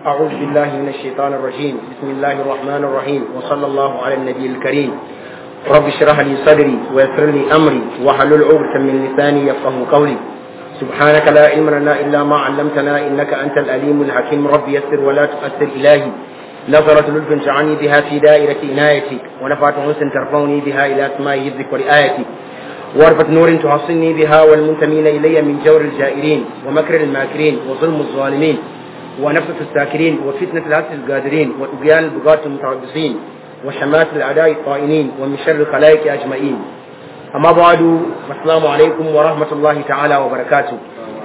أعوذ بالله من الشيطان الرجيم بسم الله الرحمن الرحيم وصلى الله على النبي الكريم رب اشرح لي صدري ويسر لي أمري واحلل عقدة من لساني يفقه قولي سبحانك لا علم لنا إلا ما علمتنا إنك أنت الأليم الحكيم رب يسر ولا تؤثر إلهي نظرة لطف جعلني بها في دائرة عنايتك ونفعت حسن ترفعني بها إلى أسماء حفظك ورعايتك واربة نور تحصني بها والمنتمين إلي من جور الجائرين ومكر الماكرين وظلم الظالمين ونفسة الساكرين وفتنة العبد القادرين وطغيان البغاة المتربصين وشمات الأعداء الطائنين ومن شر الخلائق أجمعين أما بعد السلام عليكم ورحمة الله تعالى وبركاته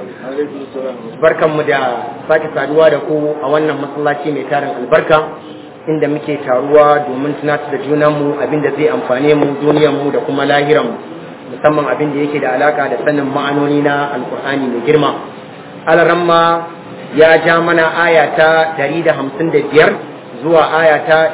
barkanmu da sake saduwa da ku a wannan masallaci mai tarin albarka inda muke taruwa domin tunatar da junanmu abinda zai amfane mu duniyarmu da kuma lahiranmu musamman abin da yake da alaka da sanin ma'anoni na alkur'ani mai girma alaramma ya ja mana aya ta 155 zuwa aya ta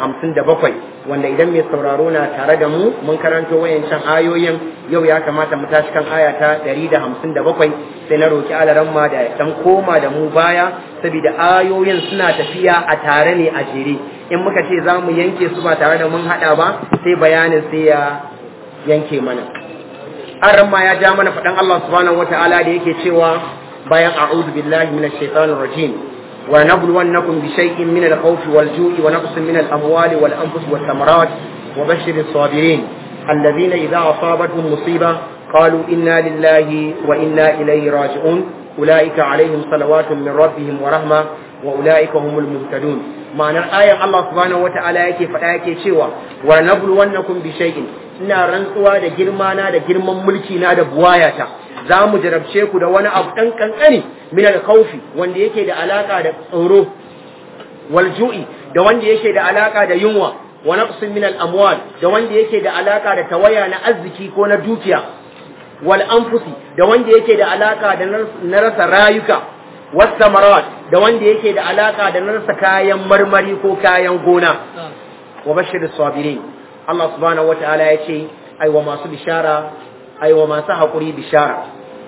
157 wanda idan mai sauraro na tare da mu mun karanto wayancan ayoyin yau ya kamata mu tashi kan aya ta 157 sai na roki alaramma da dan koma da mu baya saboda ayoyin suna tafiya a tare ne a jere in muka ce za mu yanke su ba tare da mun hada ba sai bayanin sai ya yanke mana an ramma ya ja mana faɗan Allah subhanahu wata'ala da yake cewa bayan a'udhu billahi minash shaitanir rajim wa nabluwannakum bi shay'in min al-khawfi wal-ju'i wa naqsin min al-amwali wal-anfusi wath-thamarat wa bashshiris sabirin alladhina idha asabatuhum musiba qalu inna lillahi wa inna ilayhi raji'un ulaika alaihim salawatun min rabbihim wa rahma wa ulaika humul muhtadun ma'anar ayan Allah subhanahu wata'ala yake faɗa yake cewa wa nabluwannakum bi shay'in ina rantsuwa da girma na da girman mulki na da buwayata za mu jarabce ku da wani abu ɗan ƙanƙani min al-khawfi wanda yake da alaka da tsoro wal ju'i da wanda yake da alaka da yunwa wa naqsin min al-amwal da wanda yake da alaka da tawaya na arziki ko na dukiya wal anfusi da wanda yake da alaka da na rasa rayuka was samarat da wanda yake da alaka da na rasa kayan marmari ko kayan gona wa bashir sabirin Allah subhanahu wata'ala ya ce aiwa masu bishara aiwa masu haƙuri bishara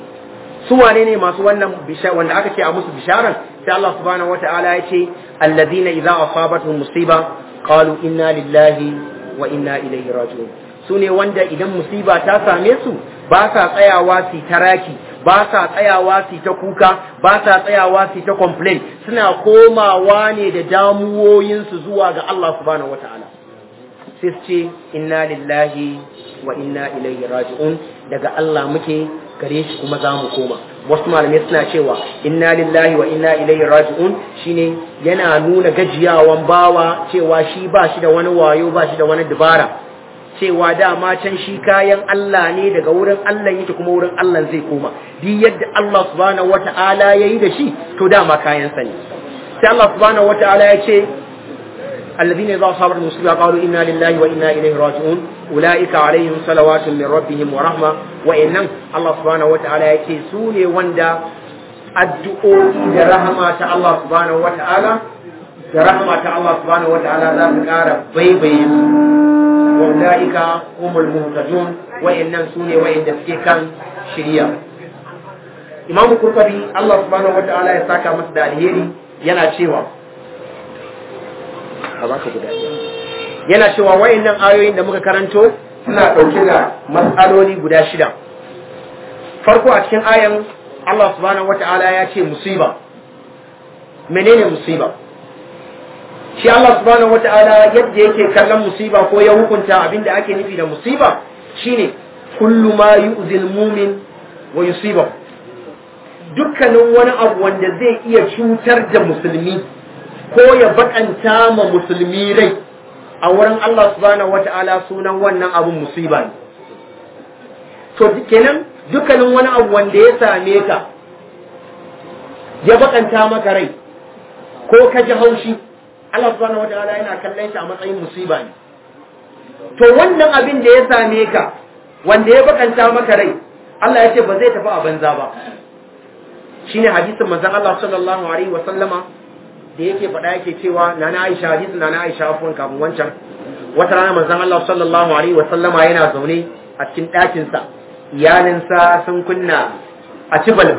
su wane ne masu wannan bishara wanda aka ce a musu bisharan sai Allah subhanahu wata'ala ya ce alladhina idza asabatuhum musiba qalu inna lillahi wa inna ilaihi raji'un su ne wanda idan musiba ta same su ba sa tsayawa su taraki ba sa tsayawa su ta kuka ba sa tsayawa su ta complain suna komawa ne da damuwoyinsu zuwa ga Allah subhanahu wata'ala sai su ce inna lillahi wa inna ilaihi raji'un daga Allah muke gare shi kuma za mu koma wasu malamai suna cewa inna lillahi wa inna ilaihi raji'un shine yana nuna gajiyawan bawa cewa shi ba shi da wani wayo ba shi da wani dubara cewa dama can shi kayan Allah ne daga wurin Allah yake kuma wurin Allah zai koma duk yadda Allah subhanahu wata'ala yayi da shi to dama kayan sa ne sai Allah subhanahu wata'ala ya ce الذين إذا أصابت المصيبة قالوا إنا لله وإنا إليه راجعون أولئك عليهم صلوات من ربهم ورحمة وإنهم الله سبحانه وتعالى يكيسوني وندا الدعوء لرحمة الله سبحانه وتعالى لرحمة الله سبحانه وتعالى ذات كارة بيبي وأولئك هم المهتدون وإنهم سوني وإن دفكيكا شريا إمام القرطبي الله سبحانه وتعالى يساكا مسدى الهيري yana cewa a baka guda yana cewa wayannan ayoyin da muka karanto suna ɗauke da matsaloli guda shida farko a cikin ayan Allah subhanahu wata'ala ya ce musiba menene musiba shi Allah subhanahu wata'ala yadda yake kallon musiba ko ya hukunta abinda ake nufi da musiba shine kullu ma yu'zil mumin wa yusiba dukkanin wani abu wanda zai iya cutar da musulmi ko ya bakanta ma musulmi rai a wurin Allah subhanahu wata'ala sunan wannan abun musiba ne to kenan dukkanin wani abu wanda ya same ka ya bakanta maka rai ko ka ji haushi Allah subhanahu wata'ala yana kallon shi a matsayin musiba ne to wannan abin da ya same ka wanda ya bakanta maka rai Allah ya ce ba zai tafi a banza ba shine hadisin manzon Allah sallallahu alaihi wa sallama da yake faɗa yake cewa nana Aisha hadisin nana Aisha afwan kafin wancan wata rana manzon Allah sallallahu alaihi wa sallama yana zaune a cikin ɗakin sa iyalin sa sun kunna a ci balbal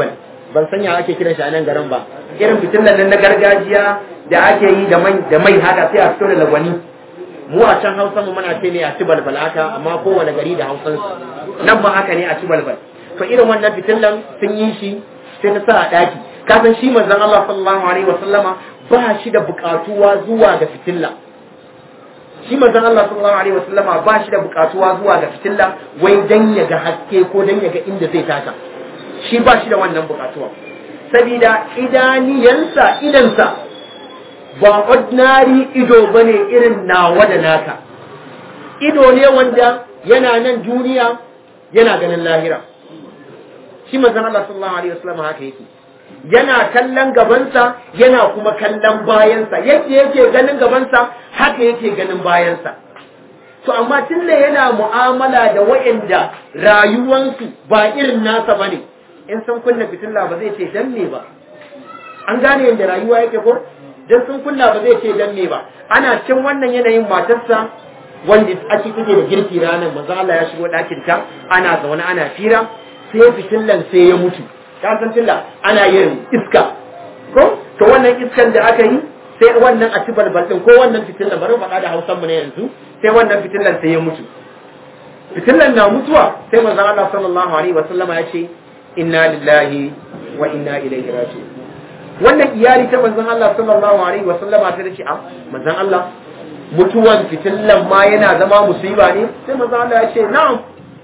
ban sanya ake kiran shi a nan garin ba irin fitilan nan na gargajiya da ake yi da mai da mai haka sai a fito da lagwani mu a can hausa mu muna ce ne a ci balbal haka amma kowane gari da hausan nan ba haka ne a ci balbal to irin wannan fitilan sun yi shi sai ta sa a daki kasan shi manzon Allah sallallahu alaihi wasallama ba shi da bukatuwa zuwa ga fitilla shi manzon Allah sallallahu alaihi wasallama ba shi da bukatuwa zuwa ga fitilla wai dan ya ga haske ko dan ya ga inda zai taka shi ba shi da wannan bukatuwa sabida idaniyansa idansa ba ordinary ido bane irin nawa da naka ido ne wanda yana nan duniya yana ganin lahira shi manzon Allah sallallahu alaihi wasallama haka yake yana kallon gabansa yana kuma kallon bayansa yadda yake ganin gabansa haka yake ganin bayansa to amma tunda yana mu'amala da waɗanda rayuwansu ba irin nasa bane in sun kunna fitilla ba zai ce dan me ba an gane yadda rayuwa yake ko dan sun kunna ba zai ce dan me ba ana cin wannan yanayin matarsa wanda ake take da girki ranar manzo Allah ya shigo ɗakin ta ana zaune ana fira sai fitillan sai ya mutu ka san tilla ana yin iska ko to wannan iskan da aka yi sai wannan a ci balbal din ko wannan fitillan bari faɗa da Hausan mu ne yanzu sai wannan fitillan sai ya mutu fitillan na mutuwa sai manzo Allah sallallahu alaihi wasallama ya ce inna lillahi wa inna ilaihi raji'un wannan iyali ta manzon Allah sallallahu alaihi wasallama ta ce a manzon Allah mutuwan fitillan ma yana zama musiba ne sai manzon Allah ya ce na'am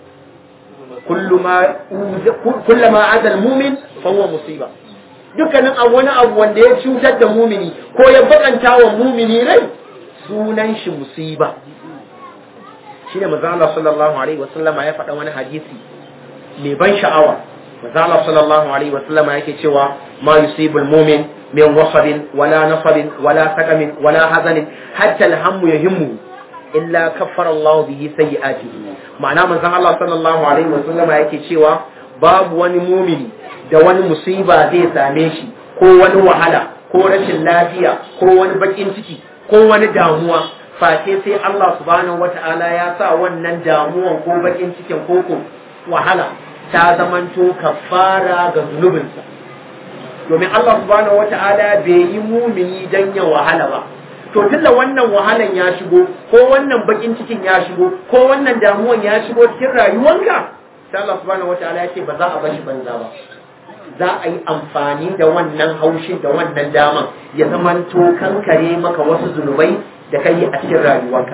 kullama adal mumin fahuwa musiba dukkanin abu wani abu wanda ya cutar da mumini ko ya bakanta wa mumini rai sunan shi musiba shine manzo Allah sallallahu alaihi wasallam ya faɗa wani hadisi mai ban sha'awa manzo Allah sallallahu alaihi wasallam yake cewa ma yusibul mumin min wasabin wala nasabin wala sakamin wala hazanin hatta alhammu yahimmu illa kaffara Allah bihi sayyi'atihi ma'ana manzon Allah sallallahu alaihi wasallam yake cewa babu wani mumini da wani musiba zai same shi ko wani wahala ko rashin lafiya ko wani bakin ciki ko wani damuwa face sai Allah subhanahu wata'ala ya sa wannan damuwan ko bakin cikin ko ko wahala ta zamanto kafara ga zunubinsa domin Allah subhanahu wata'ala bai yi mumini dan ya wahala ba to tunda wannan wahalan ya shigo ko wannan bakin cikin ya shigo ko wannan damuwan ya shigo cikin rayuwanka sai Allah subhanahu wataala ya ce ba za a bar shi banza ba za a yi amfani da wannan haushin da wannan daman ya zamanto kankare maka wasu zunubai da kai a cikin rayuwarka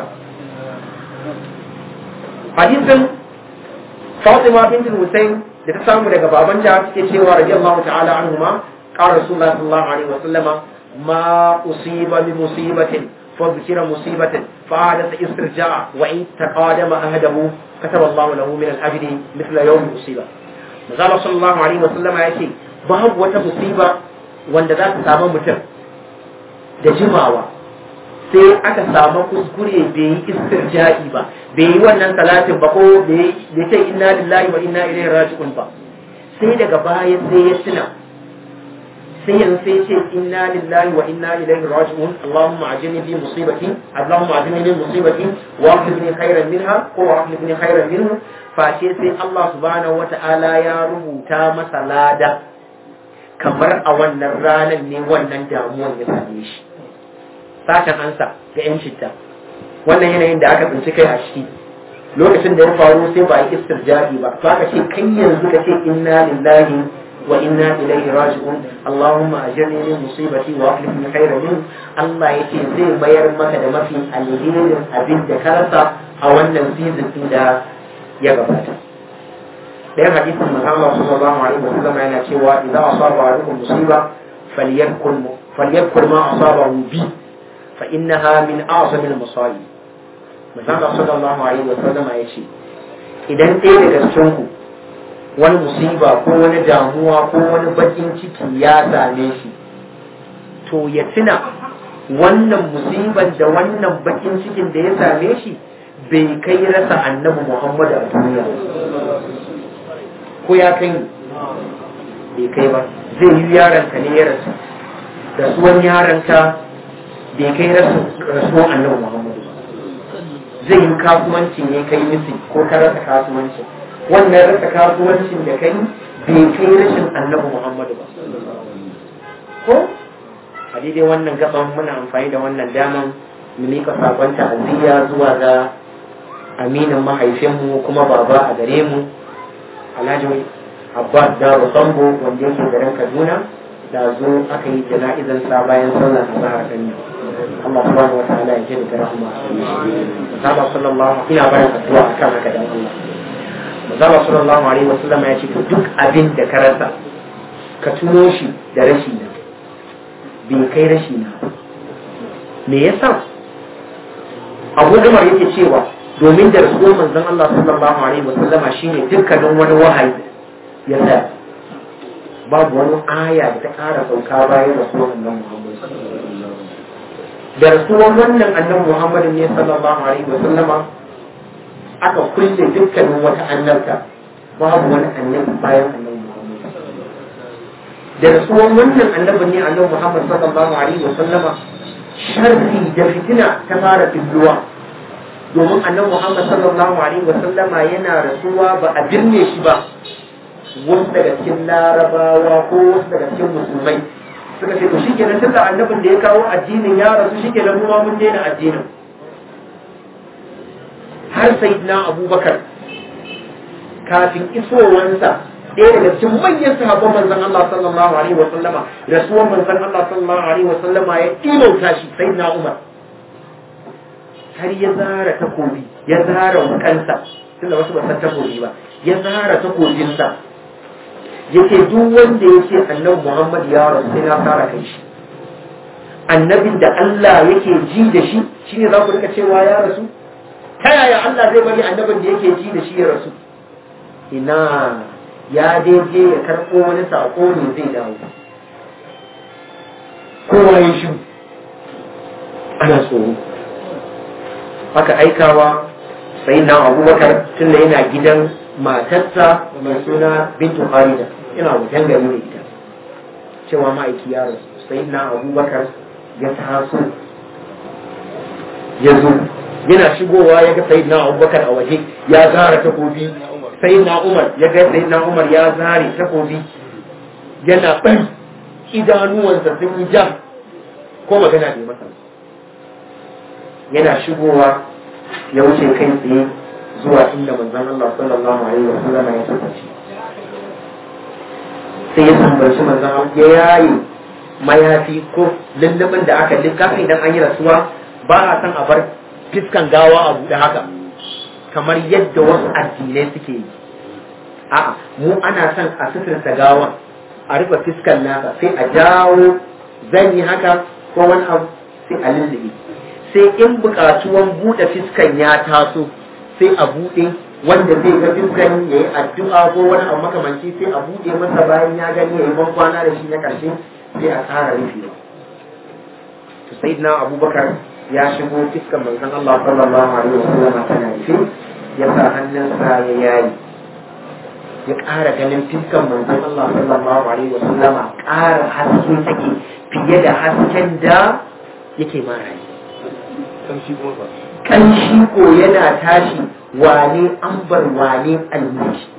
hadisin Fatima bint Hussein da ta samu daga babanta take cewa radiyallahu ta'ala anhuma qala rasulullahi sallallahu alaihi wasallama ما أصيب بمصيبة فذكر مصيبة فعادت استرجاع وإن تقادم أهده كتب الله له من الأجر مثل يوم المصيبة مزال صلى الله عليه وسلم يأتي باب وتمصيبة wanda za ta samu mutum da jimawa sai aka samu kuskure bai yi istirja'i ba bai yi wannan salatin ba ko bai ce inna lillahi wa inna ilaihi raji'un ba sai daga baya sai ya tuna sai yanzu sai ce inna lillahi wa inna ilaihi raji'un Allahumma ajini bi musibati Allahumma ajini bi musibati wa akhlifni khairan minha ko wa akhlifni khairan minhu face sai Allah subhanahu wata'ala ya rubuta masa lada kamar a wannan ranar ne wannan damuwar ya same shi satan ansa ga yan citta wannan yanayin da aka tsinci kai a ciki lokacin da ya faru sai ba yi istirja'i ba to aka ce kai yanzu ka ce inna lillahi وإنا إليه راجعون اللهم أجرني من مصيبتي وأخلفني خيرا منه الله يتي زي ما يرمك da mafi alherin abin da ka rasa a wannan season din da ya gabata ɗayan hadisin Muhammad sallallahu alaihi wa sallam yana cewa idan asaba alaikum musiba falyakul falyakul ma asabahu bi fa innaha min a'zam al-masa'ib Muhammad sallallahu alaihi wa sallam ya ce idan ɗaya daga cikin ku wani musiba ko wani damuwa ko wani bakin ciki ya same shi to ya tuna wannan musiban da wannan bakin cikin da ya same shi bai kai rasa annabi Muhammadu a duniya ko ya kai bai kai ba zai yi yaronka ne ya rasu rasuwan yaronka bai kai rasuwan annabi Muhammadu zai yi kasuwanci ne kai misi ko ka rasa kasuwancin wannan rasa kasuwancin da kai bai kai rashin annabi muhammadu ba ko a daidai wannan gaban muna amfani da wannan daman mu mika sakon ta'aziyya zuwa ga aminin mahaifinmu kuma baba a gare mu alhaji abbas da sambo wanda yake garin kaduna da zo aka yi jana'izar sa bayan sallar azhar din Allah subhanahu wa ta'ala ya jini da rahma Mazaba sallallahu ina bayan addu'a akan haka dan Allah Mazaba sallallahu alaihi wasallam ya ce to duk abin da ka rasa ka tuno shi da rashi na bai kai rashi na me yasa Abu Umar yake cewa domin da rasuwar manzon Allah sallallahu alaihi wasallam shine dukkanin wani wahayi ya tsaya babu wani aya da ta ƙara sauka bayan rasuwar annabi Muhammad da rasuwar wannan annabi Muhammad ne sallallahu alaihi wasallama aka kulle dukkanin wata annabta babu wani annabi bayan annabi Muhammad da rasuwar wannan annabi ne annabi Muhammad sallallahu alaihi wasallama sharri da fitina ta fara filluwa domin annabi Muhammad sallallahu alaihi wasallama yana rasuwa ba a birne shi ba wasu daga cikin larabawa ko wasu daga cikin musulmai suka ce to shikenan tunda annabin da ya kawo addinin ya rasu shikenan mu ma mun daina addinin har sayyidina abubakar kafin isowansa ɗaya daga cikin manyan sahabban manzon Allah sallallahu alaihi wa sallama rasuwar manzon Allah sallallahu alaihi wa sallama ya imauta shi sayyidina Umar har ya zara takobi ya zara wukansa tunda wasu ba san takobi ba ya zara takobinsa yake duk wanda yake annabi Muhammad ya rasu sai na fara kai shi annabin da Allah yake ji da shi shine za ku rika cewa ya rasu ta yaya Allah zai bari annabin da yake ji da shi ya rasu ina ya daidai ya karɓo wani saƙo ne zai dawo kowa ya shi ana tsoro aka aikawa sai na abubakar tun da yana gidan matarsa mai suna bintu harida ina wajen gari da ita cewa ma'aiki ya rasu sai na abubakar ya taso ya zo yana shigowa ya ga sai na abubakar a waje ya zara takobi sai na umar ya ga sai na umar ya zare takobi yana ɓari idanuwansa sun yi jam ko magana bai masa yana shigowa ya wuce kai tsaye zuwa inda manzon Allah sallallahu alaihi wa sallam ya tafi sai ya tambaci manzon Allah ya yayi mayafi ko lullubin da aka likafa idan an yi rasuwa ba a san a bar fiskan gawa a buɗe haka kamar yadda wasu addinai suke yi a'a mu ana son a suturta gawa a rufe fiskan nasa sai a jawo zan yi haka ko wani abu sai a lullube sai in buƙatuwan buɗe fiskan ya taso sai a buɗe wanda zai ga fiskan ya yi addu'a ko wani abu makamanci sai a buɗe masa bayan ya gani ya yi ban kwana da shi na ƙarshe sai a ƙara rufewa to sayyidina abubakar ya shigo fiskan manzon Allah sallallahu alaihi wasallam tana rufe ya sa hannunsa ya yayi ya ƙara ganin fiskan manzon Allah sallallahu alaihi wasallam ƙara haske take fiye da hasken da yake mara yi kanshi ko yana tashi wane ambar wane almiki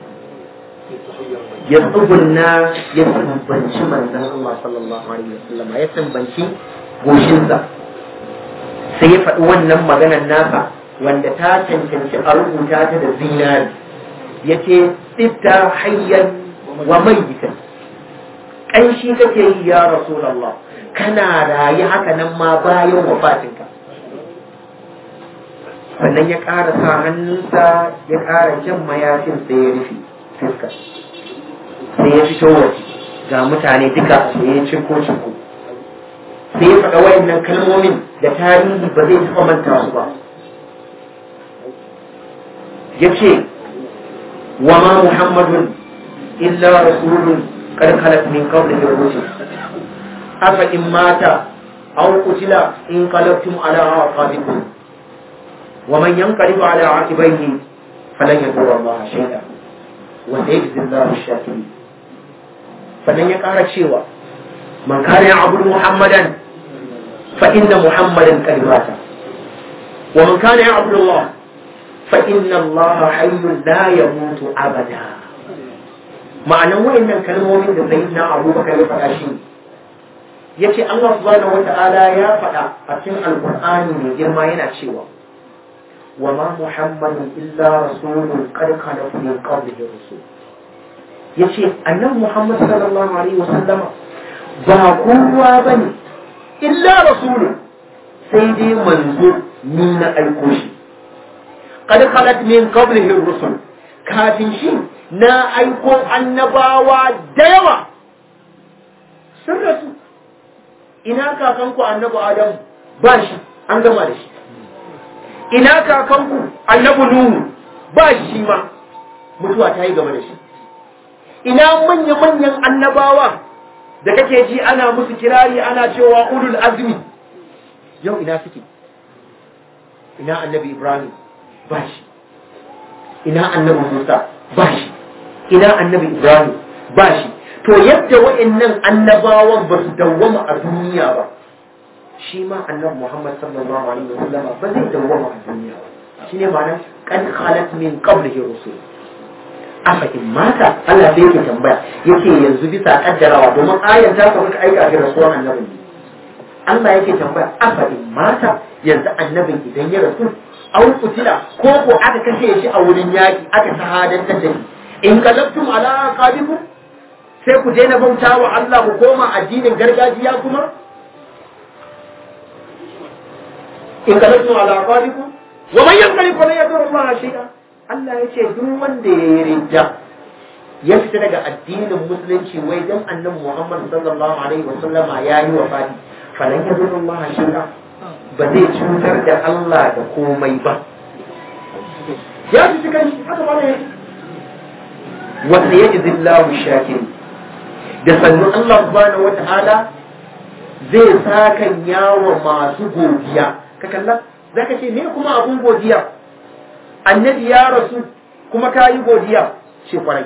ya tsugunna ya tsambanci manzan Allah sallallahu alaihi wasallam ya tsambanci goshinsa sai ya faɗi wannan maganar nasa wanda ta cancanci a rubuta ta da zinari ya ce tsifta hayyan wa maitan ƙanshi kake yi ya rasulallah kana rayu haka nan ma bayan wafatinka sannan ya ƙara sa hannunsa ya ƙara jan mayafin sai ya rufe fuska sai ya fito waje ga mutane duka sai ya cinko cinko sai ya faɗa wayannan kalmomin da tarihi ba zai taɓa manta su ba ya ce wa ma muhammadun illa rasulun qad khalat min qablihi rusul afa in mata aw qutila in qalabtum ala aqabikum ومن ينقلب على عقبيه فلن يضر الله شيئا وسيجزي الله الشاكرين فلن يقال شيئا من كان يعبد محمدا فإن محمدا قد مات ومن كان يعبد الله فإن الله حي لا يموت أبدا ma'anan wayannan kalmomin da sayyidina abubakar ya faɗa shi yace Allah subhanahu wata'ala ya faɗa a cikin alqur'ani mai girma yana cewa wa ma muhammadun illa rasulun qad khalat min qablihi rusul yace annabi muhammad sallallahu alaihi wasallama ba kowa bane illa rasulun sai dai manzo ni na aiko shi qad khalat min qablihi rusul kafin shi na aiko annabawa da yawa sun rasu ina kakanku annabi adamu ba shi an gama da shi ina kakanku annabi nuhu ba shi ma mutuwa ta yi gaba da shi ina manya-manyan annabawa da kake ji ana musu kirari ana cewa ulul azmi yau ina suke ina annabi ibrahim ba shi ina annabi musa ba shi ina annabi ibrahim ba shi to yadda wa'annan annabawan ba su dawwama a duniya ba shi ma annabi muhammad sallallahu alaihi wasallam ba zai dawwama a duniya ba shine ma'anar kan khalat min qablihi rusul afa in mata Allah sai yake tambaya yake yanzu bisa kaddarawa domin ayan ta ka aika ga rasuwan annabi Allah yake tambaya afa in mata yanzu annabin idan ya rasu au kutila ko ko aka kashe shi a wurin yaki aka shahadantar da shi in kalabtum ala aqabikum sai ku daina bauta wa Allah ku koma addinin gargajiya kuma in kalabtum ala aqabikum wa man yanqalib fa la yadur Allah shay'a Allah ya ce duk wanda ya yi ridda ya fita daga addinin musulunci wai dan annabi Muhammad sallallahu alaihi wasallam ya yi wafati falan yadur Allah shay'a ba zai cutar da Allah da komai ba ya fi cikin shi haka ba ne wanda ya jizi lahu shakir da sannu Allah subhanahu wata'ala zai sakan yawa masu godiya ka kalla za ka ce me kuma abun godiya annabi ya rasu kuma ka yi godiya ce kwarai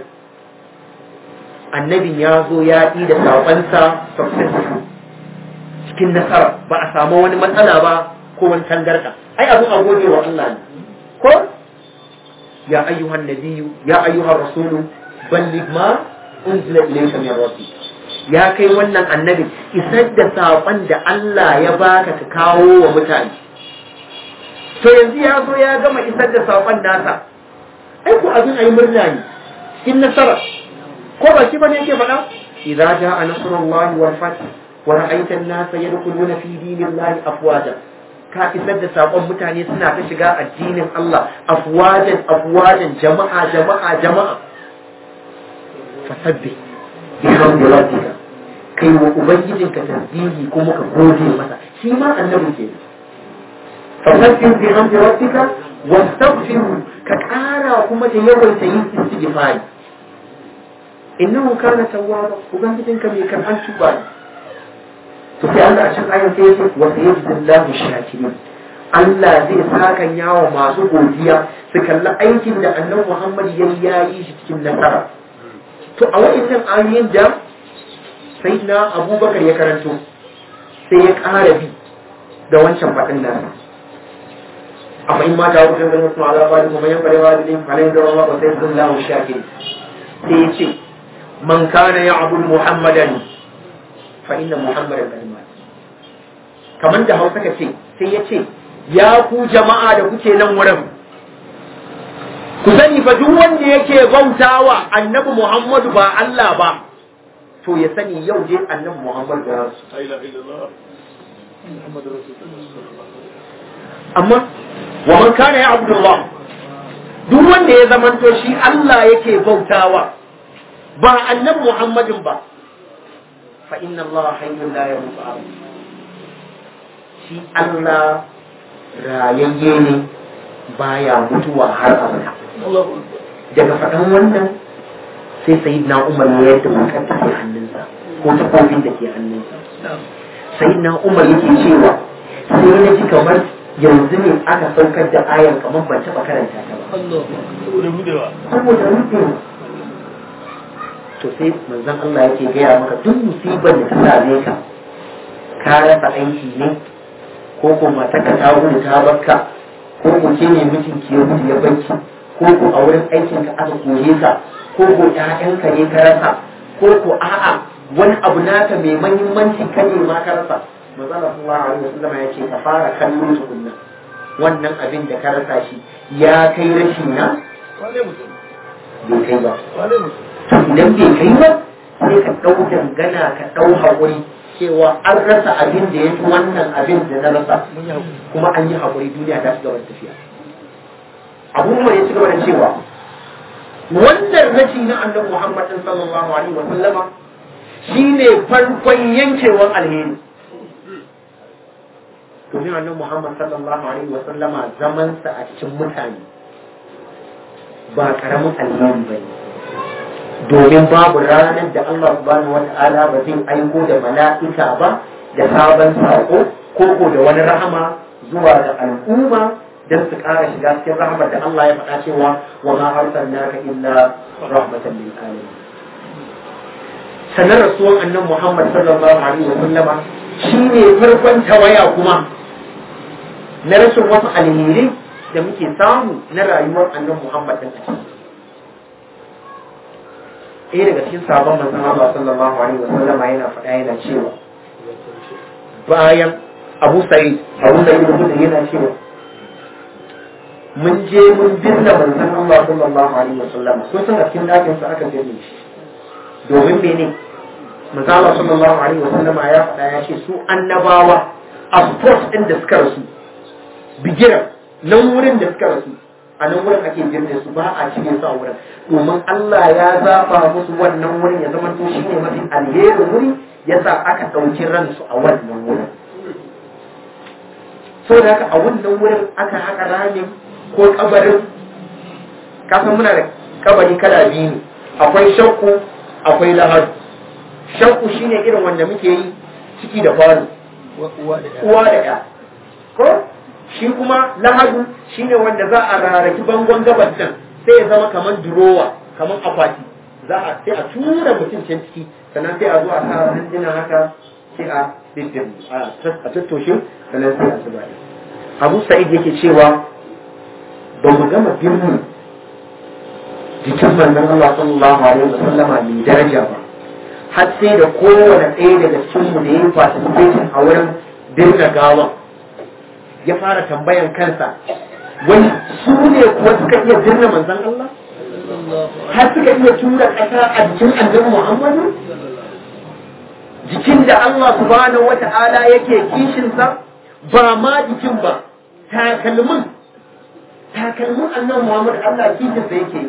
annabin ya zo ya ɗi da saƙonsa successful cikin nasara ba a samu wani matsala ba ko wani tangarɗa ai abin a gode wa Allah ne ko ya ayyuhan nabiyyu ya ayyuhan rasulu balligh ma unzila ilayka min rabbik ya kai wannan annabi isar da saƙon da Allah ya baka ka kawo wa mutane to yanzu ya zo ya gama isar da saƙon nasa ai ko abin ayi murna ne cikin nasara ko ba shi bane yake faɗa idza jaa nasrullahi wal fath wa ra'aita an-nasa yadkhuluna fi dinillahi afwaja ka isar da sakon mutane suna ta shiga addinin Allah afwajan afwajan jama'a jama'a jama'a fasabbi bihamdi rabbika kai wa ubangijinka tasbihi kuma ka gode masa shi ma annabi ke fasabbi bihamdi rabbika wastaghfiru ka kara kuma da yawaita yin istighfari innahu kana tawwaba ubangijinka mai karban tuba ne to sai Allah a cikin ayan sai yake wa sayyidullahu shakirin Allah zai saka yawo masu godiya su kalli aikin da annabi Muhammad ya yayi shi cikin nasara to a wa'annan ayoyin da sayyidina Abubakar ya karanto sai ya ƙara bi da wancan faɗin nasa amma in mata ku san ganin suna ala bani kuma yan bare wa din halin da Allah wa sayyidullahu shakirin sai ya ce man kana ya'budu muhammadan fa inna muhammadan qad mat kaman da Hausa ka ce sai ya ce ya ku jama'a da kuke nan wurin ku sani fa duk wanda yake bautawa annabi Muhammadu ba Allah ba to ya sani yau dai annabi Muhammadu ya rasu amma wa man kana ya abdullah duk wanda ya zamanto shi Allah yake bautawa ba annabi Muhammadin ba fa inna Allah hayyun la yamutu shi Allah rayayye ne baya mutuwa har abada daga faɗan wannan sai sayyidina Umar ya yadda makar da ke hannunsa ko takobin da ke hannunsa sayyidina Umar yake cewa sai na ji kamar yanzu ne aka saukar da ayan kamar ban taɓa karanta ta ba saboda rufewa to sai manzon Allah yake gaya maka duk musibar da ta same ka ka rasa aiki ne ko ko matarka ta gudu ta barka ko ko ke ne mijinki ya gudu ya barki ko ko a wurin aikin ka aka kore ka ko ko ƴaƴanka ne ka rasa ko ko a'a wani abu naka mai mahimmanci ka ne ma ka rasa manzala sallallahu alaihi wasallam ya ce ka fara kallon tukunna wannan abin da ka rasa shi ya kai rashi na bai kai ba idan bai kai ba sai ka ɗau dangana ka ɗau haƙuri cewa an rasa abin da ya fi wannan abin da na rasa kuma an yi haƙuri duniya ta ci gaba da tafiya abubuwan ya ci gaba da cewa wannan rashi na annabi Muhammad sallallahu alaihi wa sallama shine farkon yankewar alheri domin annabi Muhammad sallallahu alaihi wa sallama zaman sa a cikin mutane ba karamin alheri bane domin babu ranar da Allah subhanahu wa ta'ala ba zai aiko da mala'ika ba da sabon sako ko ko da wani rahama zuwa ga al'umma don su ƙara shiga cikin rahmar da Allah ya faɗa cewa wa ma arsalnaka illa rahmatan lil alamin sanar rasuwan annan Muhammad sallallahu alaihi wa sallama shine farkon tawaya kuma na rashin wasu alheri da muke samu na rayuwar annan Muhammad din a ɗaya daga cikin sabon manzon Allah sallallahu alaihi wa sallama yana faɗa yana cewa bayan Abu Sa'id Abu Sa'id yana cewa mun je mun binne manzon Allah sallallahu alaihi wasallam ko san a cikin dakin sa aka binne shi domin mene manzon Allah sallallahu alaihi wasallam ya faɗa ya ce su annabawa a spot din da suka rasu bigiran nan wurin da suka rasu a nan wurin ake binne su ba a cire su a wurin domin Allah ya zaba musu wannan wurin ya zama to shine mafi alherin wuri yasa aka ɗauki ransu a wannan wurin saboda haka a wannan wurin aka haka ramin ko kabarin kasan muna da kabari kala biyu ne akwai shakku akwai lahadu shakku shine irin wanda muke yi ciki da kwano uwa da ya ko shi kuma lahadu shine wanda za a rarraki bangon gabas din sai ya zama kamar durowa kamar akwati za a sai a tura mutum can ciki sannan sai a zo a sa hanjina haka sai a bibbin a tattoshe sannan sai a zuba abu sa'id yake cewa ba mu gama birnin jikin manzon Allah sallallahu alaihi wasallama mai daraja ba har sai da kowane ɗaya daga cikin mu da ya yi participating a wurin birna gawa ya fara tambayan kansa wani su ne kuwa suka iya birna manzon Allah har suka iya tura ƙasa a jikin annabi Muhammadu jikin da Allah subhanahu wata'ala yake kishinsa ba ma jikin ba takalmin takalmin annan Muhammad Allah kishin da yake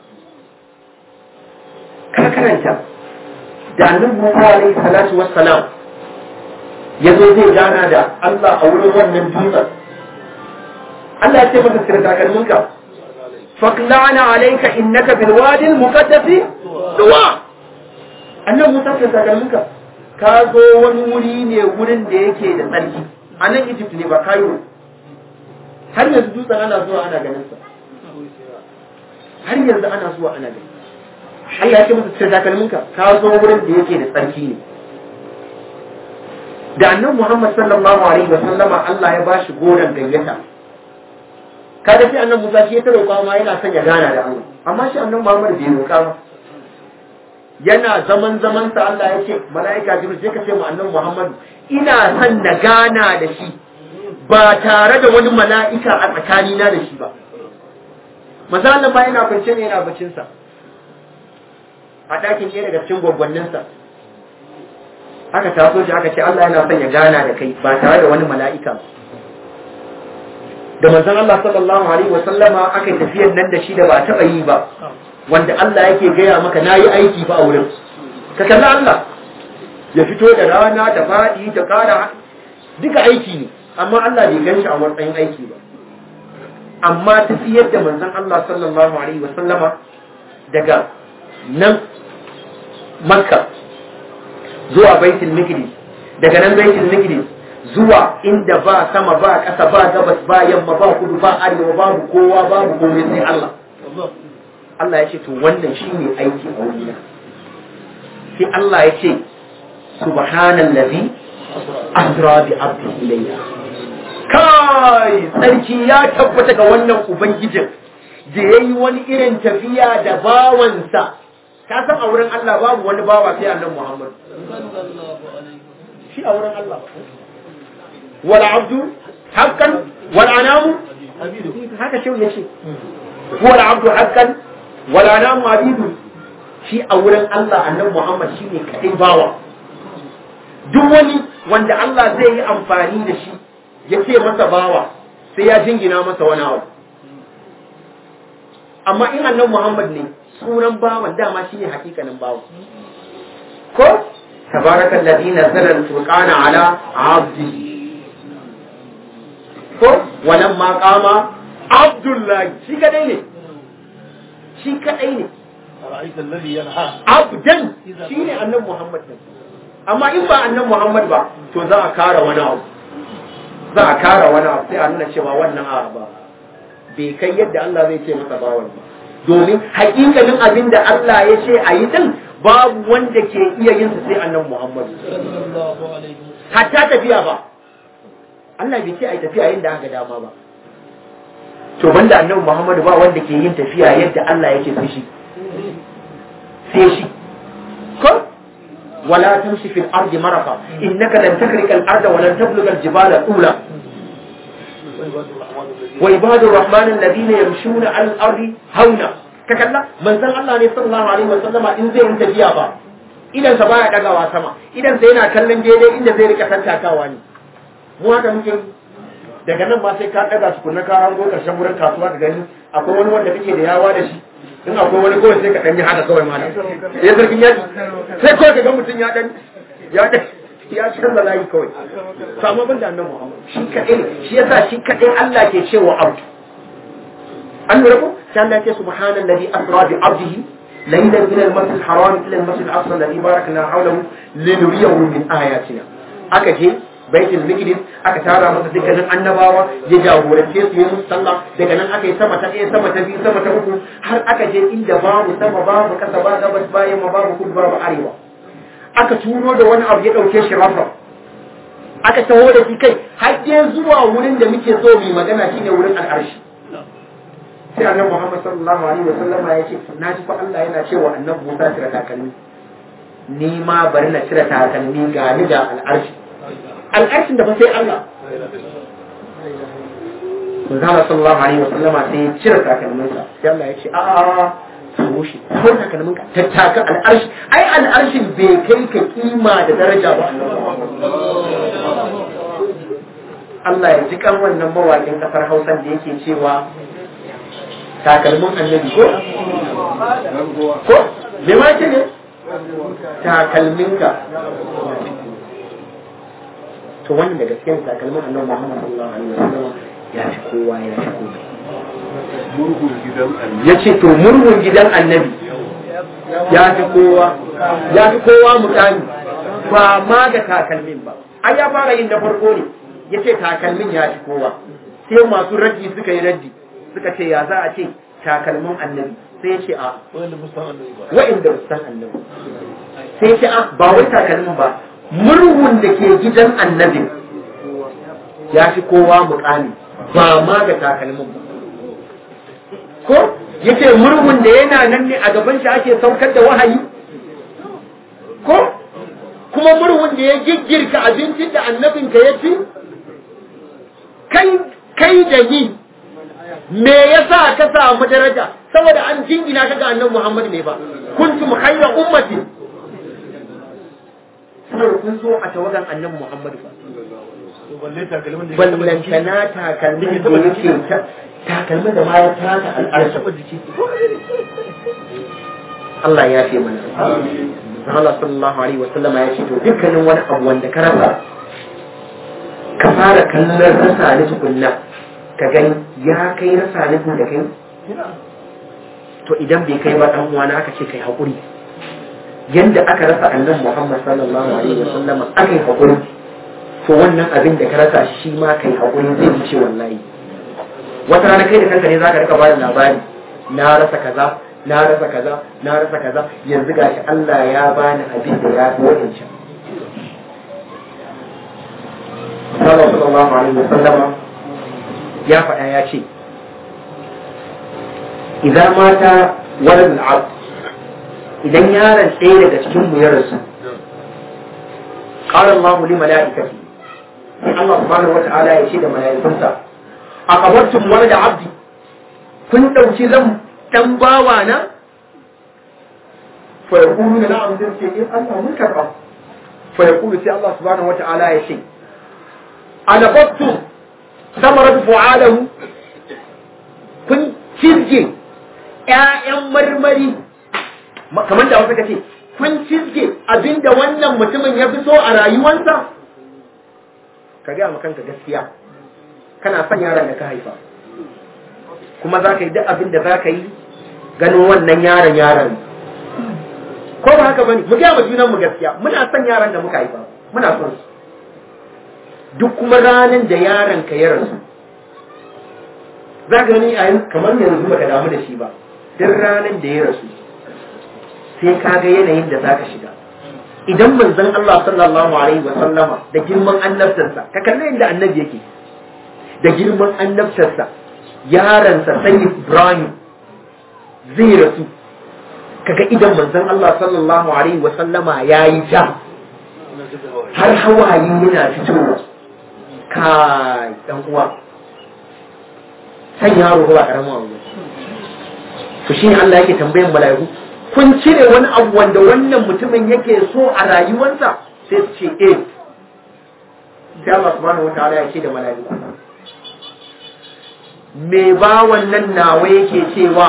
ka karanta da annabi Musa alaihi salatu wassalam ya zo zai gana da Allah a wurin wannan dutsen Allah ya ce masa sirri takalmin ka faklana alayka innaka bil wadi al muqaddas duwa annabi Musa sirri takalmin ka ka zo wani wuri ne wurin da yake da tsarki a nan Egypt ne ba Cairo har yanzu dutsen ana zuwa ana ganin sa har yanzu ana zuwa ana ganin Allah ya ce masa cire takalminka ka zo wurin da yake da tsarki ne da annabi Muhammad sallallahu alaihi wa sallama Allah ya bashi goran gayyata kada shi annabi Musa shi ya ta roƙa ma yana son ya gana da Allah amma shi annabi Muhammad bai roƙa ba yana zaman zaman sa Allah ya ce mala'ika Jibril sai ka ce mu annabi Muhammad ina son na gana da shi ba tare da wani mala'ika a tsakanina da shi ba. Mazalin ba yana kwance ne yana bacinsa, a ɗakin ɗaya daga cikin gwaggwanninsa. Aka taso shi aka ce Allah yana son ya gana da kai ba tare da wani mala'ika ba. Da manzon Allah sallallahu Alaihi wasallama aka yi tafiyar nan da shi da ba a taɓa yi ba, wanda Allah yake gaya maka na yi aiki ba a wurin. Ka kalli Allah, ya fito da rana da faɗi da ƙara duka aiki ne. amma Allah bai gan shi a matsayin aiki ba amma tafiyar da manzon Allah sallallahu alaihi wasallama daga nan makka zuwa baitul maqdis daga nan baitul maqdis zuwa inda ba sama ba ƙasa ba gabas ba yamma ba kudu ba arewa babu kowa babu komai sai Allah Allah ya ce to wannan shine aiki a wurina sai Allah ya ce subhanallazi asra bi abdi ilayya kai sarki ya tabbata ga wannan ubangijin da ya yi wani irin tafiya da bawansa ka san a wurin Allah babu wani bawa sai annan Muhammad shi a wurin Allah wal abdu haqqan wal anamu haka shi yace wal abdu haqqan wal anamu abidu shi a wurin Allah annan Muhammad shine kadai bawa duk wani wanda Allah zai yi amfani da shi ya ce masa bawa sai ya jingina masa wani abu amma in annan Muhammad ne sunan bawan dama shine hakikanin bawan ko tabaraka alladhi nazzala al-furqana ala 'abdi ko walam ma qama abdullahi shi kadai ne shi kadai ne ra'aita alladhi yanha abdan shine annan Muhammad ne amma in ba annan Muhammad ba to za a kara wani abu za a kara wani abu sai a nuna cewa wannan a ba bai kai yadda Allah zai ce masa bawan ba domin hakikalin abin da Allah ya ce a yi din babu wanda ke iya yin sa sai annan Muhammad sallallahu alaihi hatta tafiya ba Allah bai ce a yi tafiya yadda aka dama ba to banda annabi Muhammad ba wanda ke yin tafiya yadda Allah yake so shi sai shi ko ولا تمشي في الأرض مرقا إنك لن تخرق الأرض ولن تبلغ الجبال طولا وعباد الرحمن الذين يمشون على الأرض هونا ككلا من زن الله عليه صلى الله عليه وسلم إن زي انت جيابا idan sa baya dagawa sama idan sa yana kallon daidai inda zai rika tantakawa ne mu haka muke daga nan ma sai ka daga su kunna ka hango karshen wurin kasuwa ka gani akwai wani wanda kake da yawa da shi in akwai wani kawai sai ka ɗanyi haka kawai mana ya zargin yaji sai kawai ka ga mutum ya ɗan ya ɗan ya canza layi kawai samu ban da annan muhammad shi kaɗai ne shi yasa shi kaɗai Allah ke cewa abdu an lura ko sai Allah ce subhanan ladhi asra bi abdihi laylan min al-masjid al-haram ila al-masjid al-aqsa alladhi barakna hawlahu linuriyahu min ayatina aka je baitul miqdis aka tara masa dukkanin annabawa ya jagorance su yi musu sallah daga nan aka yi sama ta ɗaya sama ta biyu sama ta uku har aka je inda babu sama babu kasa ba gabas ba yamma babu kudu babu arewa aka turo da wani abu ya ɗauke shi rafa aka taho da shi kai har dai zuwa wurin da muke so mu magana shine wurin al'arshi sai annabi Muhammad sallallahu alaihi wa sallama ya ce na ji fa Allah yana cewa annabi Musa cire takalmi ni ma bari na cire takalmi ga ni da al'arshi al'arshin da ba sai Allah. Manzala sallallahu alaihi wasallam sai ya cire takalminsa sai Allah ya ce a samu shi ko takalmin ka tattaka al'arshi ai al'arshin bai kai ka kima da daraja ba Allah ya ji kan wannan mawakin kasar Hausa da yake cewa takalmin annabi ko ko me ma ce ne takalminka to wannan da gaskiyar takalmin annabi Muhammad sallallahu alaihi wasallam ya fi kowa ya fi kowa murhun gidan annabi ya ce to murhun gidan annabi ya fi kowa ya fi kowa mutane ba ma ga takalmin ba ai ya fara yin na farko ne ya ce takalmin ya fi kowa sai masu raddi suka yi raddi suka ce ya za a ce takalmin annabi sai ya ce a wanda musan annabi ba wa'inda ba su san annabi sai ya ce a ba wai takalmin ba murhun da ke gidan annabin ya fi kowa mukami ba ma ga takalmin ba ko yace murhun da yana nan ne a gaban shi ake saukar da wahayi ko kuma murhun da ya giggirka abincin da annabinka ya ci kai kai da ni me yasa ka samu daraja saboda an jingina ka ga annabi Muhammad ne ba kuntum khayra ummati saboda kun zo a tawagan annabi Muhammad ba to balle takalmin da ya taba jiki ballantana takalmin da yake ta- takalmin da ma ya taka al'arsa jiki Allah ya fi mana Allah sallallahu alaihi wasallam ya ce to dukkanin wani abu wanda ka rasa ka fara kallon rasa ni tukunna ka gani ya kai rasa ni da kai to idan bai kai ba dan uwana aka ce kai hakuri yanda aka rasa annabi Muhammad sallallahu alaihi wasallam aka yi hakuri to wannan abin da ka rasa shi ma kai hakuri zai wuce wallahi wata rana kai da kanka ne zaka rika bada labari na rasa kaza na rasa kaza na rasa kaza yanzu gashi Allah ya bani abin da ya fi wadancan sallallahu alaihi wasallam ya faɗa ya ce idan mata walad al idan yaron ɗaya daga cikin mu ya rasu qala Allahu li malaikati sai Allah subhanahu wata'ala ya ce da malaikunsa aqabartum walad abdi kun dauki zan dan bawa na fa yaqulu na'am sai ce in Allah mun karba fa yaqulu sai Allah subhanahu wata'ala ya ce alafattum samarat fu'alahu kun cizge ƴaƴan marmari kamar da wasu kace kun cizge abinda wannan mutumin ya fi so a rayuwarsa ka gaya kanka gaskiya kana son yaron da ka haifa kuma za ka yi duk abin da za ka yi ganin wannan yaron yaron ko ba haka bane mu gaya ma junanmu gaskiya muna son yaron da muka haifa muna son su duk kuma ranar da yaron ka ya rasu za ka gani a kamar yanzu baka damu da shi ba duk ranar da ya rasu sai ka ga yanayin da za ka shiga idan manzon Allah sallallahu alaihi wa sallama da girman annabtarsa ka kalli inda annabi yake da girman annabtarsa yaransa sai Ibrahim zai rasu kaga idan manzon Allah sallallahu alaihi wa sallama yayi ja har hawaye yana fitowa kai dan uwa san yaro ba karamin abu to shine Allah yake tambayan mala'iku kun cire wani abu wanda wannan mutumin yake so a rayuwarsa sai su ce eh sai Allah subhanahu wataala ya ce da mala'iku me ba wannan nawa yake cewa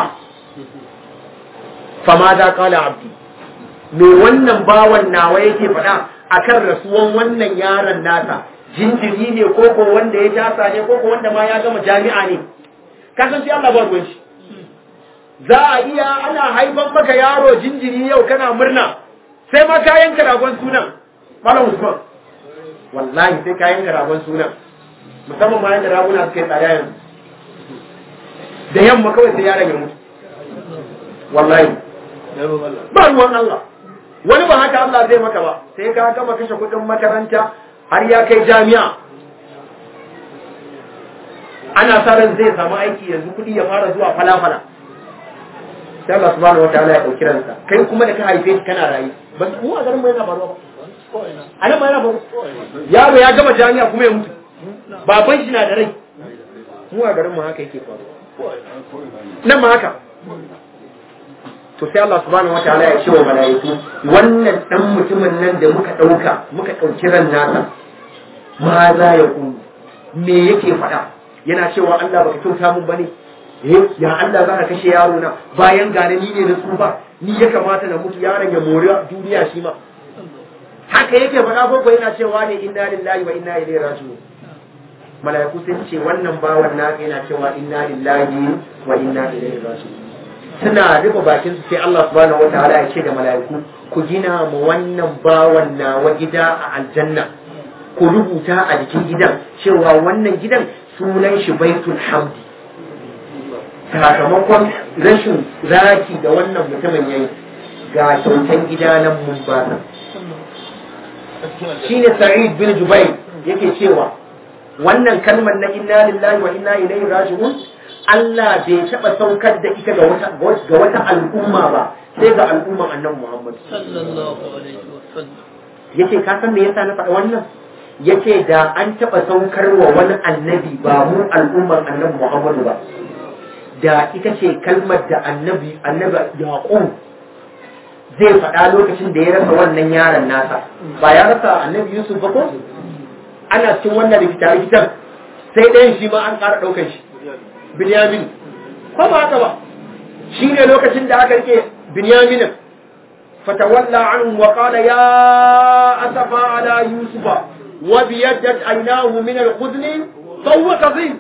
fama za kala abdi me wannan bawan nawa yake faɗa akan rasuwan wannan yaron nasa jinjiri ne koko wanda ya tasa ne koko wanda ma ya gama jami'a ne kasan sai Allah ba ruwan shi za a iya ana haifan maka yaro jinjiri yau kana murna sai ma kayan ragon sunan malam Usman wallahi sai kayan ragon sunan musamman ma yanda raguna suka yi tsada yanzu da yamma kawai sai yaron ya mutu wallahi ba ruwan Allah wani ba haka Allah zai maka ba sai ka gama kashe kudin makaranta har ya kai jami'a ana sa ran zai samu aiki yanzu kudi ya fara zuwa falafala sai Allah subhanahu wataala ya dauki ransa kai kuma da ka haife shi kana rayu ba mu a garin mu yana faruwa ba a nan ma yana faruwa yaro ya gama jami'a kuma ya mutu baban shi na da rai mu a garin mu haka yake faruwa nan ma haka to sai Allah subhanahu wataala ya ce wa mala'iku wannan dan mutumin nan da muka dauka muka dauki ran nasa ma za ya ku me yake faɗa yana cewa Allah baka kyauta mun bane eh ya Allah za ka kashe yaro na bayan gane ni ne na tsufa ni ya kamata na mutu yaron ya mori duniya shi ma haka yake faɗa ko yana cewa ne inna lillahi wa inna ilaihi raji'un mala'iku sun ce wannan bawan naka yana cewa inna lillahi wa inna ilaihi raji'un suna rufe bakin su sai Allah subhanahu wataala ya ce da mala'iku ku gina mu wannan bawan nawa gida a aljanna ku rubuta a jikin gidan cewa wannan gidan sunan shi baitul hamdi sakamakon rashin zaki da wannan mutumin yayi ga kyautan gida nan mun ba shine sa'id bin jubair yake cewa wannan kalmar na inna lillahi wa inna ilaihi raji'un Allah bai taɓa saukar da ita ga wata ga wata al'umma ba sai ga al'umman annabi Muhammad sallallahu alaihi wasallam yace ka san me yasa na faɗa wannan yace da an taɓa saukar wa wani annabi ba mu al'umman annabi Muhammad ba da ita ce kalmar da annabi annabi Yaqub zai faɗa lokacin da ya rasa wannan yaron nasa ba ya rasa annabi Yusuf ba ko ana cikin wannan rikita rikitan sai ɗayan shi ma an ƙara ɗaukar shi Binyamin ko ba haka ba shi ne lokacin da aka rike Binyamin fatawalla anhu wa qala ya asafa ala yusufa wa biyaddat aynahu min al-huzni fa huwa kadhib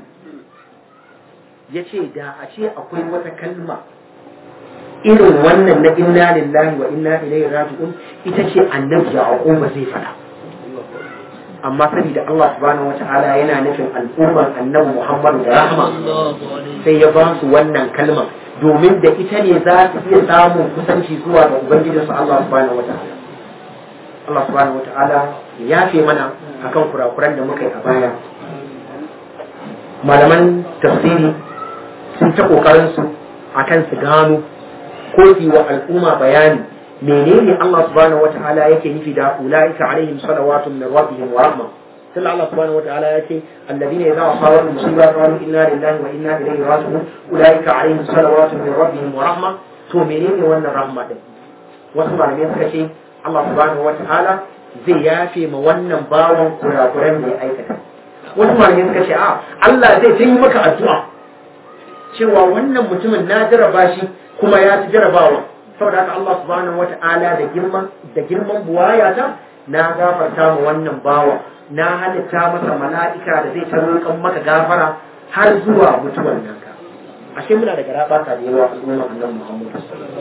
yace da a ce akwai wata kalma irin wannan na inna lillahi wa inna ilaihi raji'un ita ce annabi yaqub zai fada amma saboda Allah subhanahu wata'ala yana nufin al'ummar annabi Muhammadu da rahma sai ya ba su wannan kalmar domin da ita ne za su iya samun kusanci zuwa ga ubangijinsu Allah subhanahu wata'ala Allah subhanahu wata'ala ya yafe mana akan kurakuran da muka yi a baya malaman tafsiri sun ta kokarin su akan su gano ko su wa al'umma bayani menene Allah subhanahu wataala yake nufi da ulaika alaihim salawatun min rabbihim wa rahma sai Allah subhanahu wataala ya ce alladhina idza asabatu musiba qalu inna lillahi wa inna ilaihi raji'un ulaika alaihim salawatun min rabbihim wa rahma to menene wannan rahma din wasu malamai suka ce Allah subhanahu wataala zai yafe ma wannan bawan kurakuran da ya aikata wasu malamai suka ce a Allah zai yi maka addu'a cewa wannan mutumin na jaraba shi kuma ya ci jarabawa saboda haka Allah subhanahu wata'ala da girman da girman buwaya ta na gafarta ma wannan bawa na halitta masa mala'ika da zai tarokan maka gafara har zuwa mutuwar nan ka ashe muna da garaba ta da yawa al'umma annabi Muhammad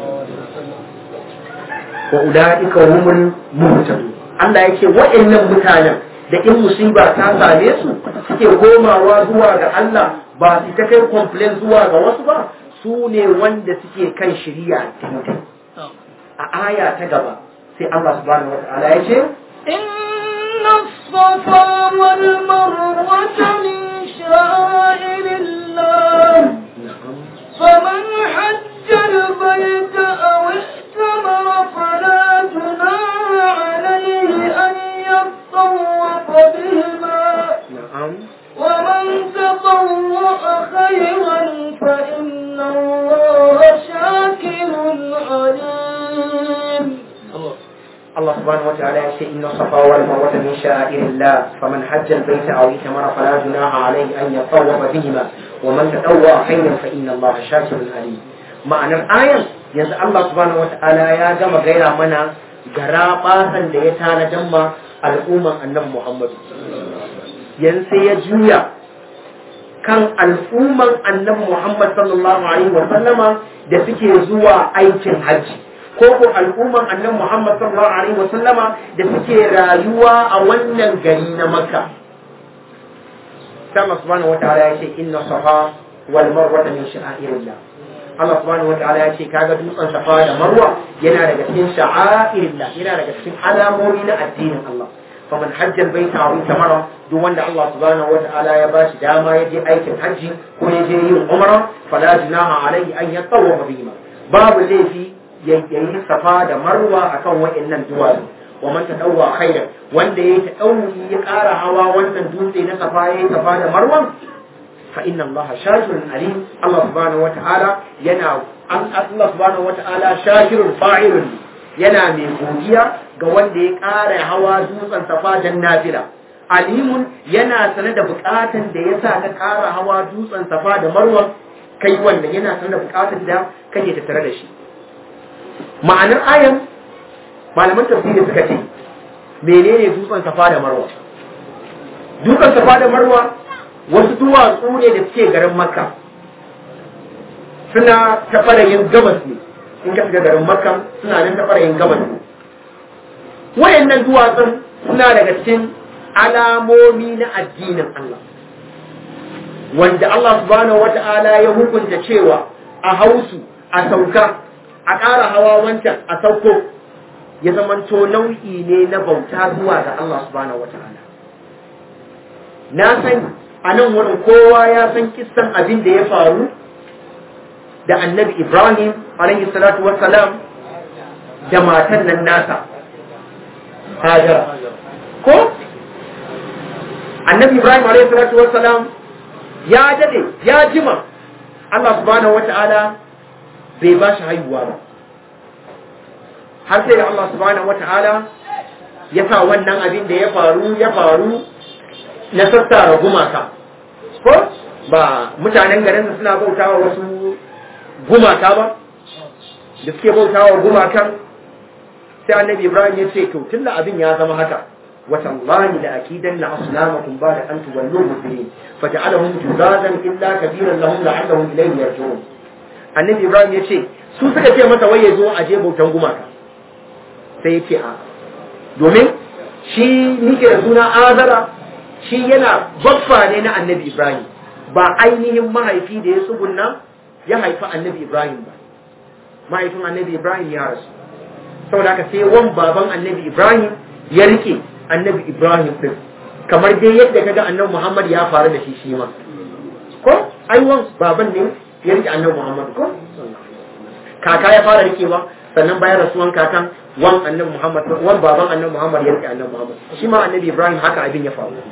wa ulaika humul muhtadun Allah yake waɗannan mutanen da in musiba ta same su suke komawa zuwa ga Allah ba su ta kai complain zuwa ga wasu ba su ne wanda suke kan shiriya daidai a aya ta gaba sai Allah subhanahu wata'ala ya ce إن الصفا والمروة من شعائر الله فمن حج البيت أو اعتمر فلا جناح عليه أن يطوف بهما na'am ومن تطوع خيرا فإن الله شاكر عليم Allah subhanahu wata'ala ya ce inna safa wal marwa min sha'irillah faman hajja al-bayta aw itamara fala junaha alayhi an yatawwafa bihima wa man tatawwa khayran fa inna Allah shakirun alim ma'anar ayan yanzu Allah subhanahu wata'ala ya gama gaira mana gara basan da ya tanadan ma al'umman annabi Muhammad yanzu sai ya juya kan al'umman annabi Muhammad sallallahu alaihi wa sallama da suke zuwa aikin hajji ko ko al'umman annabi Muhammad sallallahu alaihi wa sallama da suke rayuwa a wannan gari na Makka Allah subhanahu wataala ya ce inna safa wal marwa min sha'airillah Allah subhanahu wataala ya ce kaga dutsen safa da marwa yana daga cikin sha'airillah yana daga cikin alamomi na addinin Allah faman hajjal baita aw tamara duk wanda Allah subhanahu wataala ya bashi dama ya je aikin hajji ko ya je yin umra fala junaha alaihi an yatawafa bihima babu laifi ya yi safa da marwa akan wa'annan duwatsu wa man tadawwa khairan wanda yayi tadawwi ya ƙara hawa wannan dutse na safa yayi safa da marwan fa inna Allah shakirun alim Allah subhanahu wataala yana Allah subhanahu wataala shakirun fa'ilun yana mai godiya ga wanda ya ƙara hawa dutsen safa dan nafila alimun yana sane da bukatan da ya sa ka ƙara hawa dutsen safa da marwa kai wannan yana sane da bukatan da kake tattare da shi ma'anar ayan malaman tafsiri suka ce menene dutsen safa da marwa dutsen safa da marwa wasu duwatsu ne da suke garin makka suna ta ɓarayin gabas ne in ka shiga garin makka suna nan ta ɓarayin gabas ne wayannan duwatsun suna daga cikin alamomi na addinin Allah wanda Allah subhanahu wata'ala ya hukunta cewa a hausu a sauka a ƙara hawa wancan a sauko ya zamanto nau'i ne na bauta zuwa ga Allah subhanahu wata'ala na san a nan wurin kowa ya san kissan abin da ya faru da annabi Ibrahim alaihi salatu wassalam da matan nan nasa Hajara ko annabi Ibrahim alaihi salatu wassalam ya dade ya jima Allah subhanahu wata'ala bai ba shi haihuwa ba har sai da Allah subhanahu wata'ala ya sa wannan abin da ya faru ya faru na sassara gumaka ko ba mutanen garin suna bautawa wasu gumaka ba da suke bautawa gumakan sai annabi Ibrahim ya ce to tunda abin ya zama haka وتالله لأكيدن أصنامكم بعد أن تولوا مدبرين فجعلهم جزازا إلا كبيرا لهم لعلهم إليه يرجعون النبي إبراهيم يقول su suka ce masa wai ya zo a je bautan gumaka sai ya ce a domin shi nike da suna azara shi yana baffa ne na annabi ibrahim ba ainihin mahaifi da ya tsugunna ya haifi annabi ibrahim ba mahaifin annabi ibrahim ya rasu saboda haka sai wan baban annabi ibrahim ya rike annabi Ibrahim din kamar dai yadda kaga annabi Muhammad ya faru da shi shi ma ko ai wan baban ne ya rike annabi Muhammad ko kaka ya fara rikewa sannan bayan rasuwan kakan wan annabi Muhammad wan baban annabi Muhammad ya rike annabi Muhammad shi ma annabi Ibrahim haka abin ya faru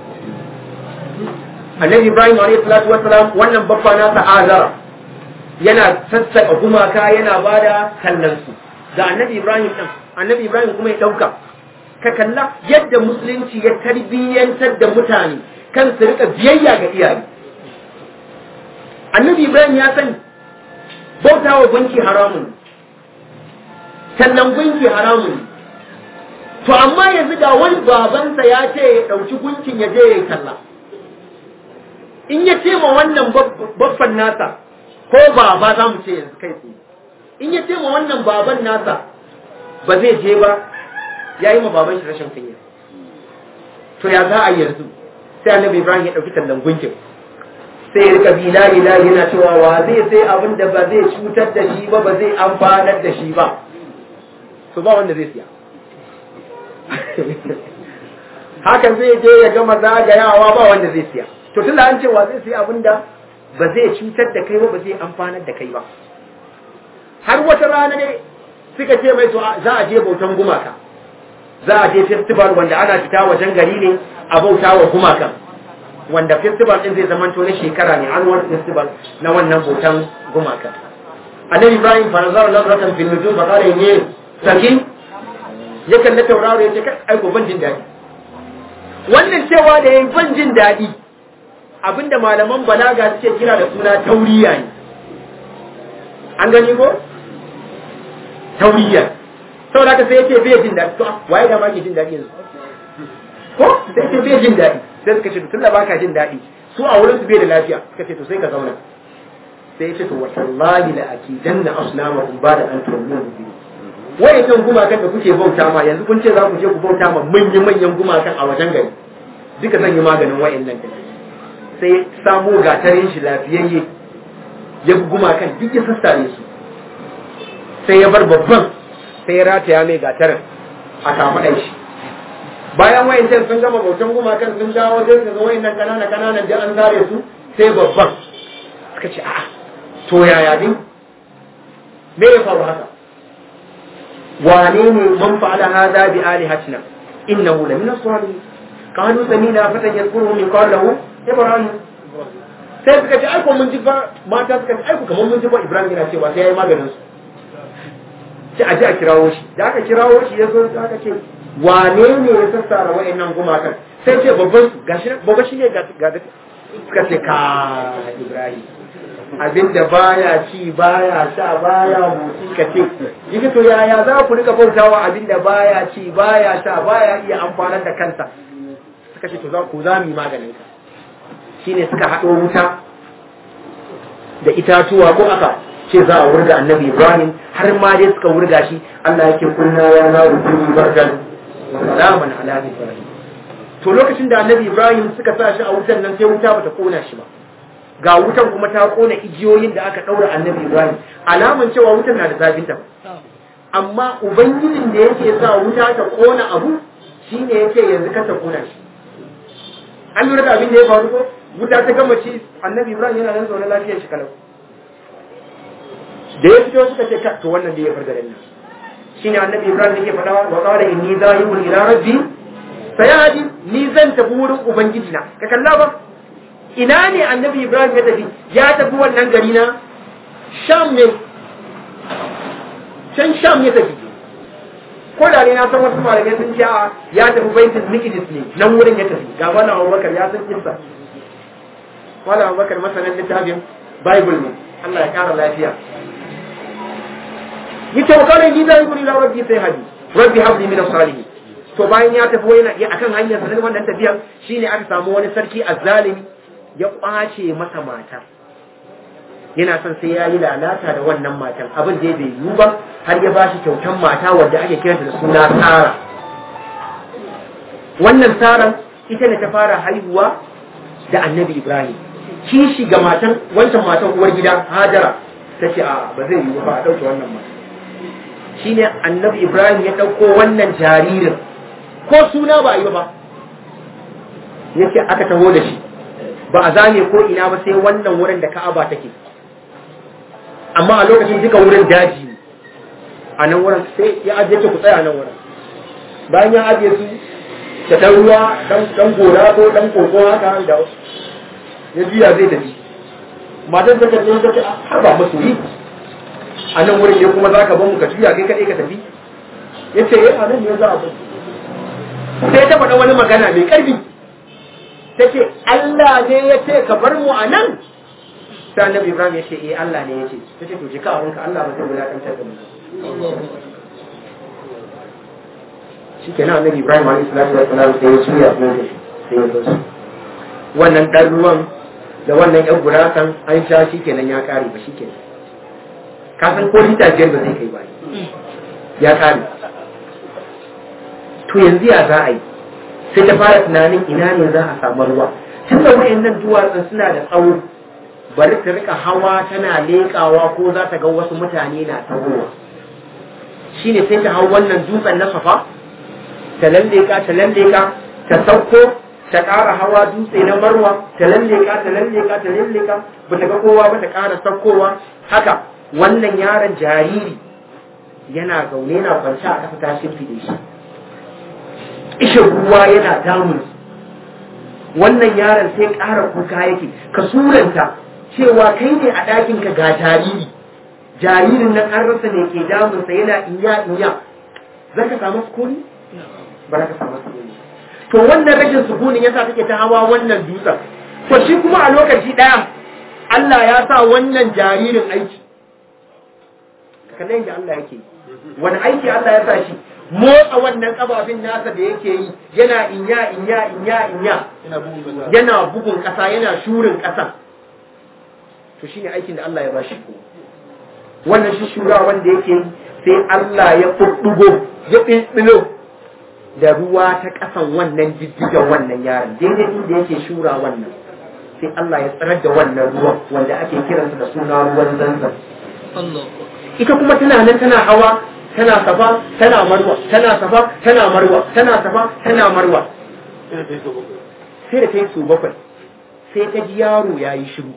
annabi Ibrahim alayhi salatu wassalam wannan babba nasa azara yana sassaka gumaka yana bada kallon su ga annabi Ibrahim din annabi Ibrahim kuma ya dauka ka kalla yadda musulunci ya tarbiyyantar da mutane kan su rika biyayya ga iyaye annabi Ibrahim ya sani bautawa gunki haramun sannan gunki haramun to amma yanzu ga wani babansa ya ce ya ɗauki gunkin ya je ya yi talla in ya ce ma wannan babban nasa ko baba za mu ce yanzu kai tsaye in ya ce ma wannan baban nasa ba zai je ba ya yi ma baban shi rashin kunya to ya za a yi yanzu sai annabi ibrahim ya ɗauki tallan gunkin sai ya rika bi layi layi yana cewa wa zai sai abin da ba zai cutar da shi ba ba zai amfanar da shi ba to ba wanda zai siya hakan zai je ya gama zagayawa ba wanda zai siya to tun da an ce wa zai siya abin da ba zai cutar da kai ba ba zai amfanar da kai ba har wata rana ne suka ce mai to za a je bautan gumaka za a je festival wanda ana fita wajen gari ne a bauta wa gumakan wanda festival din zai zamanto na shekara ne annual festival na wannan bautan gumaka annabi ibrahim farazar nazaratan fil nujum fa qala inni sakin ya kalli tauraro ya ce kai aiko ban jin daɗi wannan cewa da yayi ban jin daɗi abinda malaman balaga suke kira da suna tauriya ne an gani ko tauriya saboda haka sai yace bai jin daɗi to waye da ma ke jin daɗi yanzu ko sai ce bai jin daɗi sai suka ce tun da baka jin daɗi su a wurin su bai da lafiya suka ce to sai ka zauna sai ya ce to wallahi la akidanna asnamakum ba da an tuwallu bi wayannan gumakan da kuke bauta ma yanzu kun ce za ku je ku bauta ma manyan manyan gumakan a wajen gari duka zan yi maganin wayannan da sai samo gatarin shi lafiyayye ya bi gumakan duk ya sassare su sai ya bar babban sai ya rataya mai gatarin a kamaɗan shi bayan wayancan sun gama bautan gumakan sun dawo sai su ga wayannan kanana kananan da an zare su sai babban suka ce a'a to yaya din me ya faru haka wane ne man fa'ala hadha bi alihatina innahu la min as-salihin qalu samina fatan yadhkuruhu min qawlihi ibrahim sai suka ce aiko mun ji ba mata suka ce aiko kamar mun ji ba ibrahim yana cewa sai yayi maganin su sai a ji a kirawo shi da aka kirawo shi ya zo aka ce wane ne ya sassara wa'annan gumakan sai ce babban su gashi babba shi ne ga suka ce ka ibrahim abinda baya ci baya sha baya motsi ka ce yake to yaya za ku rika bautawa abinda baya ci baya sha baya iya amfanar da kansa suka ce to za ku za mu yi maganin ka shine suka haɗo wuta da itatuwa ko aka ce za a wurga annabi ibrahim har ma dai suka wurga shi allah yake kunna ya na rukuni barkan wa salaman ala ibrahim to lokacin da annabi ibrahim suka sa shi a wutan nan sai wuta bata kona shi ba ga wutan kuma ta kona igiyoyin da aka daura annabi ibrahim alaman cewa wutan na da zafin ta amma ubangijin da yake sa wuta ta kona abu shine yake yanzu ka ta kona shi an lura da abin da ya faru ko wuta ta gama ci annabi ibrahim yana nan zaune lafiyar shi kalau da ya fito suka ce to wannan da ya farga nan shine annabi ibrahim yake faɗa wa qala inni zahibun ila rabbi sayadi ni zan tafi wurin ubangiji na ka kalla ba ina ne annabi ibrahim ya tafi ya tafi wannan gari na sham ne can sham ya tafi ko da ne na san wasu malamai sun ce ya tafi baitul miqdis ne nan wurin ya tafi ga wannan abubakar ya san kissa wala abubakar masanan littafin bible ne Allah ya kara lafiya yace wa kana ni zai guri la rabbi sai hadi rabbi habli min as-salihin to bayan ya tafi wani ya akan hanyar sa wannan tafiya shine aka samu wani sarki azzalimi ya kwace masa mata yana son sai ya yi lalata da wannan matan abin da bai yiwu ba har ya bashi kyautan mata wadda ake kiranta da suna tsara wannan tsaran ita ne ta fara haihuwa da annabi ibrahim kishi ga matan wancan matan uwar gida hajara ta ce a ba zai yiwu ba a ɗauke wannan matan shine annabi ibrahim ya ɗauko wannan jaririn ko suna ba a yi ba yake aka taho da shi ba a zane ko ina ba sai wannan wurin da ka'aba take amma a lokacin duka wurin daji ne a nan wurin sai ya ajiye ce ku tsaya a nan wurin bayan ya ajiye su da ɗan ruwa ɗan gora ko ɗan koko haka da ya juya zai tafi matan ta kalle ta ce har ba masu yi a nan wurin ne kuma za ka mu ka juya kai kaɗai ka tafi ya ce a nan ne za a bar sai ta faɗa wani magana mai ƙarfi ta ce Allah ne ya ce ka bar mu a nan sai annabi Ibrahim ya ce eh Allah ne ya ce ta ce to jika abinka Allah ba zai wulaƙantar da mu shi ke nan annabi Ibrahim alaihi salatu wa salam sai ya juya ko da shi sai ya zo wannan ɗan ruwan da wannan ƴan gurasan an sha shi kenan ya ƙare ba shi kenan ka san ko lita biyar ba zai kai ba ya ƙare to yanzu ya za a yi sai ta fara tunanin ina ne za a samu ruwa tun da wayannan duwatsun suna da tsawo bari ta rika hawa tana leƙawa ko za ta ga wasu mutane na tahowa shine sai ta hau wannan dutsen na safa ta lalleka ta lalleka ta sauko ta ƙara hawa dutse na marwa ta lalleka ta lalleka ta lalleka ba ta ga kowa ba ta ƙara saukowa haka wannan yaron jariri yana zaune na kwance a ƙasa ta shimfiɗe shi ishin ruwa yana damun wannan yaron sai ƙara kuka yake ka suranta cewa kai ne a ɗakinka ga jariri jaririn nan an rasa ne ke damunsa yana inya inya za ka samu sukuni ba za ka samu sukuni to wannan rashin sukunin yasa take ta hawa wannan dutsen to shi kuma a lokaci ɗaya Allah ya sa wannan jaririn aiki kallon da Allah yake wani aiki Allah ya sa shi motsa wannan kababin nasa da yake yi yana inya inya inya inya yana bugun kasa yana shurin kasa to shine aikin da Allah ya bashi ko wannan shi shura wanda yake sai Allah ya fuddugo ya bilbilo da ruwa ta kasan wannan jijjigan wannan yaron daidai inda yake shura wannan sai Allah ya tsarar da wannan ruwan wanda ake kiransa da suna ruwan zanzan ita kuma tana nan tana hawa tana safa tana marwa tana safa tana marwa tana safa tana marwa sai da ta yi su bakwai sai ta ji yaro ya yi shiru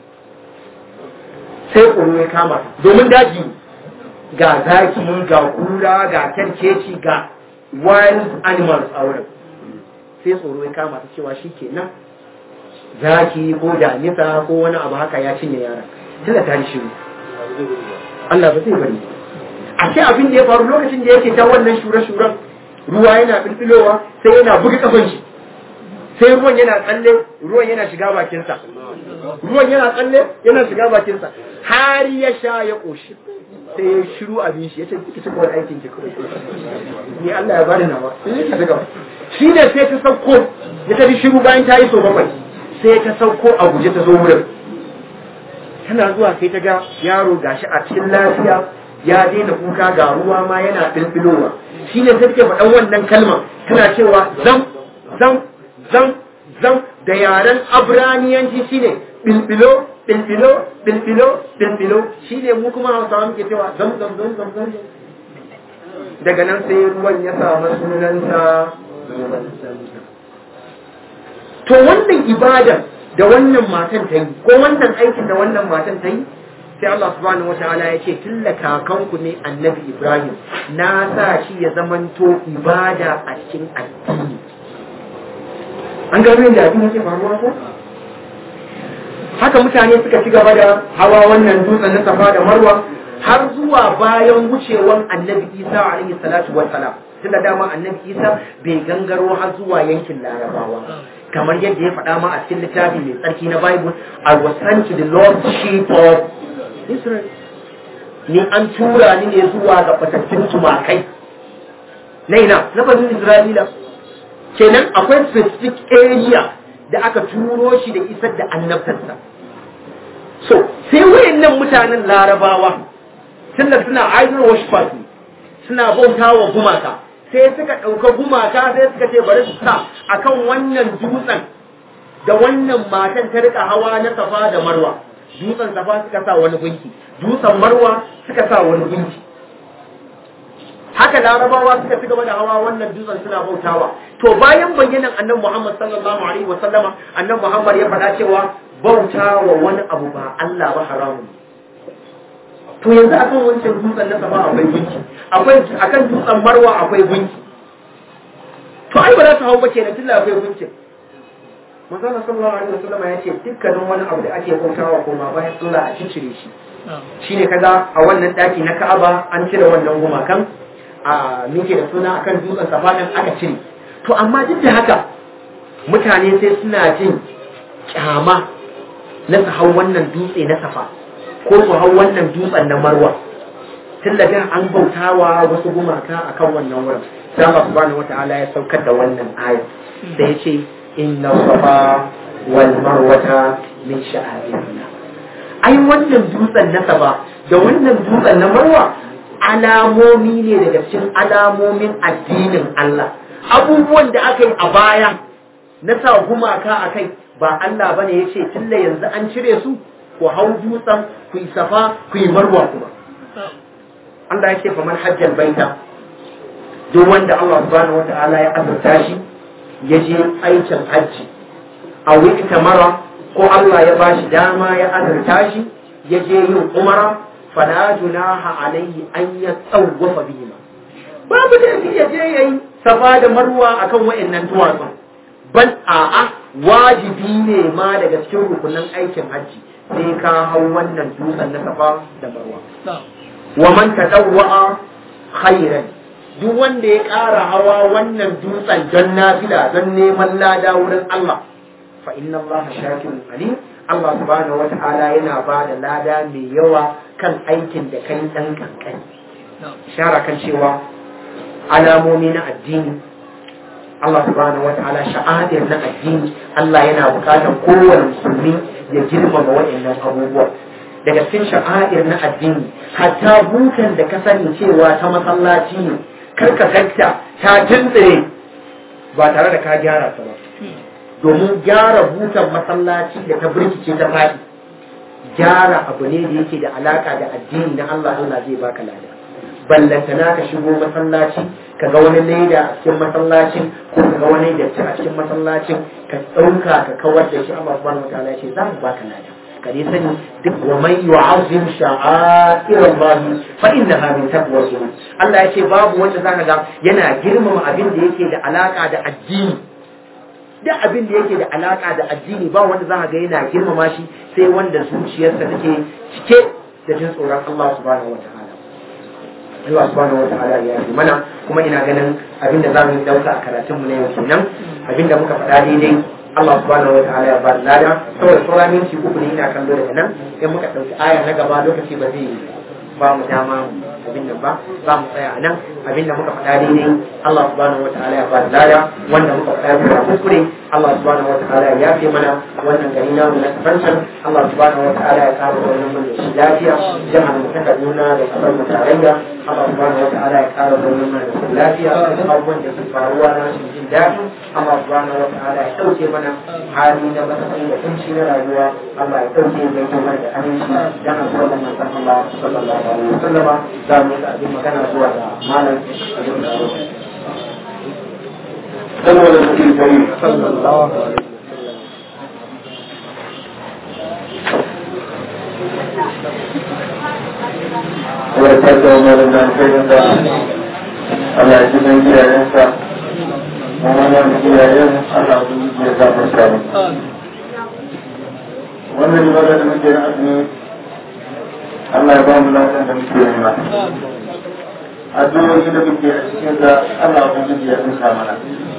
sai tsoro ya kama domin daji ga zaki ga kura ga kyarkeci ga wild animals a wurin sai tsoro ya kama ta cewa shi ke nan zaki ko damisa ko wani abu haka ya cinye yaran tunda ta yi shiru Allah ba zai bari a ce abin da ya faru lokacin da yake ta wannan shure-shuren ruwa yana filfilowa sai yana buga kafan shi sai ruwan yana tsalle ruwan yana shiga bakinsa ruwan yana tsalle yana shiga bakinsa har ya sha ya ƙoshi sai ya shiru abin shi ya ce kike cikin aikin ki ni Allah ya bani nawa shi ne sai ta sauko ya tafi shiru bayan ta yi so bakwai sai ta sauko a guje ta zo wurin tana zuwa sai ta ga yaro gashi a cikin lafiya ya daina kuka ga ruwa ma yana filfilowa shi ne sai take faɗan wannan kalma tana cewa zam zam zam zam da yaren abraniyanci shine bilbilo bilbilo bilbilo bilbilo shine mu kuma hausawa muke cewa zam zam zam zam zam daga nan sai ruwan ya samu sunansa to wannan ibada da wannan matan ta yi ko wannan aikin da wannan matan ta yi sai Allah subhanahu wataala ya ce tilla kakanku ne annabi Ibrahim na sa shi ya zamanto ibada a cikin addini an gano yadda abin yake faruwa ko haka mutane suka ci gaba da hawa wannan dutsen na safa da marwa har zuwa bayan wucewan annabi isa alaihi salatu wassalam tunda dama annabi isa bai gangaro har zuwa yankin larabawa kamar yadda ya faɗa ma a cikin littafi mai tsarki na bible i was sent to the lordship of Israel. Ni an tura ni ne zuwa ga fatattun tumakai. Na ina, na banin Isra'ila. Kenan akwai specific area da aka turo shi da isar da annabtarsa. So, sai wayannan mutanen larabawa, tunda suna idol worshipers ne, suna bauta wa gumaka. Sai suka ɗauka gumaka sai suka ce bari su sa akan wannan dutsen da wannan matan ta rika hawa na safa da marwa. dutsen safa suka sa wani gunki dutsen marwa suka sa wani gunki haka larabawa suka ci gaba da hawa wannan dutsen suna bautawa to bayan bayyanan annabi Muhammad sallallahu alaihi wa sallama annabi Muhammad ya faɗa cewa bautawa wani abu ba Allah ba haramun to yanzu akan wancan dutsen na safa akwai gunki akwai akan dutsen marwa akwai gunki to ai ba za su hau ba kenan tunda akwai gunkin manzo sallallahu alaihi wasallam ya ce dukkanin wani abu da ake bautawa koma bayan Allah a cire shi shine kaga a wannan daki na Ka'aba an cire wannan gumakan a muke da suna akan dutsen safa din aka cire to amma duk da haka mutane sai suna jin kyama na su hau wannan dutse na safa ko su hau wannan dutsen na marwa tun da an bautawa wasu gumaka akan wannan wurin sai Allah subhanahu wataala ya saukar da wannan aya da yace inna safa wal marwata min sha'airillah ai wannan dutsen na safa da wannan dutsen na marwa alamomi ne daga cikin alamomin addinin Allah abubuwan da aka yi a baya na sa gumaka a kai ba Allah bane ya ce tilla yanzu an cire su ku hau dutsen ku yi safa ku yi marwa kuma Allah ya ce fa man hajjal baita duk wanda Allah subhanahu wata'ala ya azurta shi ya je aikin hajji a wiki mara ko Allah ya bashi dama ya azurta shi ya je yin umara fala junaha alaihi an ya tsawwafa bihima babu da ya je yayi safa da marwa akan wayannan duwatsu ban a'a wajibi ne ma daga cikin rukunin aikin hajji sai ka hau wannan dutsen na safa da marwa wa man tadawwa khairan duk wanda ya ƙara hawa wannan dutsen don nafila don neman lada wurin Allah fa inna Allah shakirun alim Allah subhanahu wata'ala yana ba da lada mai yawa kan aikin da kai dan kankani ishara kan cewa alamomi na addini Allah subhanahu wata'ala sha'adir na addini Allah yana bukatar kowane musulmi ya girmama waɗannan abubuwa daga cikin sha'air na addini hatta butan da ka sani cewa ta masallaci ne karka kakta ta tuntsire ba tare da ka gyara ta ba domin gyara butan masallaci da ta birkice ta faɗi gyara abu ne da yake da alaka da addini na Allah Allah zai baka lada ballantana ka shigo masallaci ka ga wani leda a cikin masallacin ko ka ga wani datti a cikin masallacin ka ɗauka ka kawar da shi Allah subhanahu wataala ya ce za mu baka lada ka dai sani duk wa man yu'azzim sha'air Allah fa innaha min taqwa Allah ya ce babu wanda zaka ga yana girmama abin da yake da alaka da addini duk abin da yake da alaka da addini ba wanda zaka ga yana girmama shi sai wanda zuciyarsa take cike da jin tsoron Allah subhanahu wataala Allah subhanahu wataala ya yi mana kuma ina ganin abin da zamu dauka a karatun mu na yau kenan abin da muka faɗa daidai Allah subhanahu wa ta'ala ya ba lada saboda sauran minti uku ne ina kallo daga nan in muka ɗauki aya na gaba lokaci ba zai ba mu dama abin nan ba za mu tsaya a nan abin da muka faɗa daidai Allah subhanahu wa ta'ala ya ba lada wanda muka faɗa bisa kuskure Allah subhanahu wa ta'ala ya fi mana wannan gari na mu na kafancan Allah subhanahu wa ta'ala ya kama wannan mu da shi lafiya jama'a mu ta Kaduna da kasar mu tarayya Allah subhanahu wa ta'ala ya kara wannan mu da shi lafiya abubuwan da ke faruwa na shi jin daɗi Allah subhanahu wa ta'ala ya ɗauke mana hali na matsayi da kunci na rayuwa Allah ya ɗauke ya gaito mana da aminci dan abuwa da manzon Allah sallallahu alaihi wasallama za mu ga abin magana zuwa ga malam saboda cikin kai sallallahu alaihi wadda ta malam da kai da Allah ya ji dan iyayensa mu wannan iyayen Allah ya zama samu wannan ibada da muke na azumi Allah ya ba mu lafiya da muke nema addu'o'i da muke a cikin da Allah ubangiji ya tsinka mana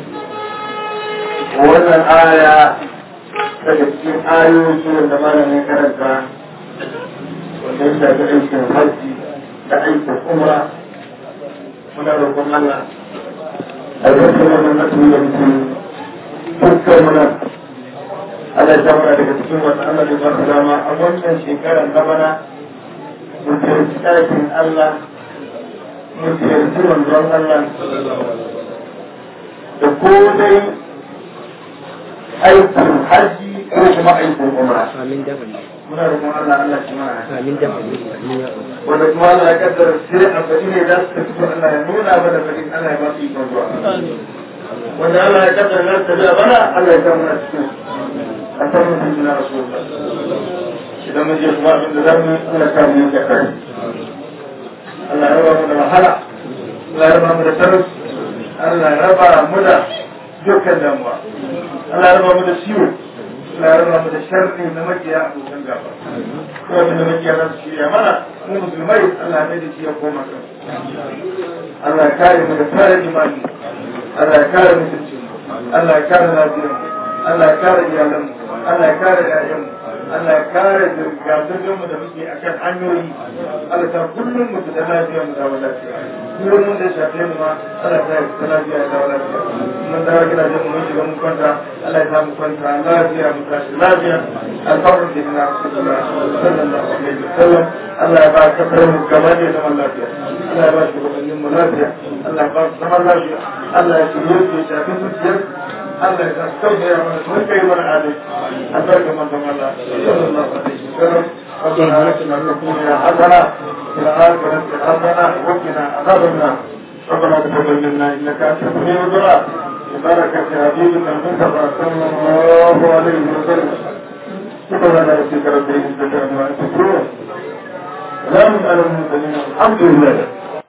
wannan aya daga cikin ayoyi wanda malamin karanta wanda ya shafi aikin hajji da aikin umra muna roƙon Allah a yankin wannan azumi da muke dukkan muna Allah ya mana daga cikin wata Allah ya ba dama a wannan shekarar na bana mu ziyarci ɗakin Allah mu ziyarci manzon Allah da ko dai aikin haji ko kuma aikin umra amin da amin muna roƙon Allah Allah shi mana amin da amin amin ya Allah wanda kuma Allah ya kaddara sai a faɗi ne za su tafi Allah ya nuna mana faɗin Allah ya ba su ikon zuwa wanda Allah ya kaddara za su tafi bana Allah ya samu na cikin a san mutum na rasulullah idan mun je kuma abin da za mu yi Allah ya samu yanke kai Allah ya raba mu da wahala Allah ya raba mu da talauci Allah ya raba mu da dukkan damuwa Allah ya raba mu da ciwo Allah ya raba mu da sharri na makiya abokan gaba ko da makiya za su shirya mana mu musulmai Allah ya da shi ya koma kan Allah ya kare mu da kare imani Allah ya kare mutuncin mu Allah ya kare lafiyar mu Allah ya kare iyalan mu Allah ya kare ƴaƴan mu Allah ya kare zirga mu da muke akan hanyoyi Allah ta kullum mu da lafiya mu da lafiya kullum mun da shafe mu ma Allah ta yi lafiya da lafiya mun dawo gidajen mu mun shiga mun kwanta Allah ya sa mu kwanta lafiya mu tashi lafiya alfarin da na Rasulullah sallallahu alaihi wasallam Allah ya ba ka kare mu gaba da zaman lafiya Allah ya ba shi gabanin mu lafiya Allah ya ba su zaman lafiya Allah ya shirye su ya shafi zuciyar Allah ya sa su tausaya mana su kai mana adalci albarka manzon Allah sallallahu alaihi wasallam ربنا آتنا في الدنيا حسنة وفي الآخرة حسنة وقنا عذاب النار ربنا تقبل منا إنك أنت السميع الدعاء ببركة حبيبنا المصطفى صلى الله عليه وسلم سبحان ربك رب العزة عما يصفون سلام على المرسلين الحمد لله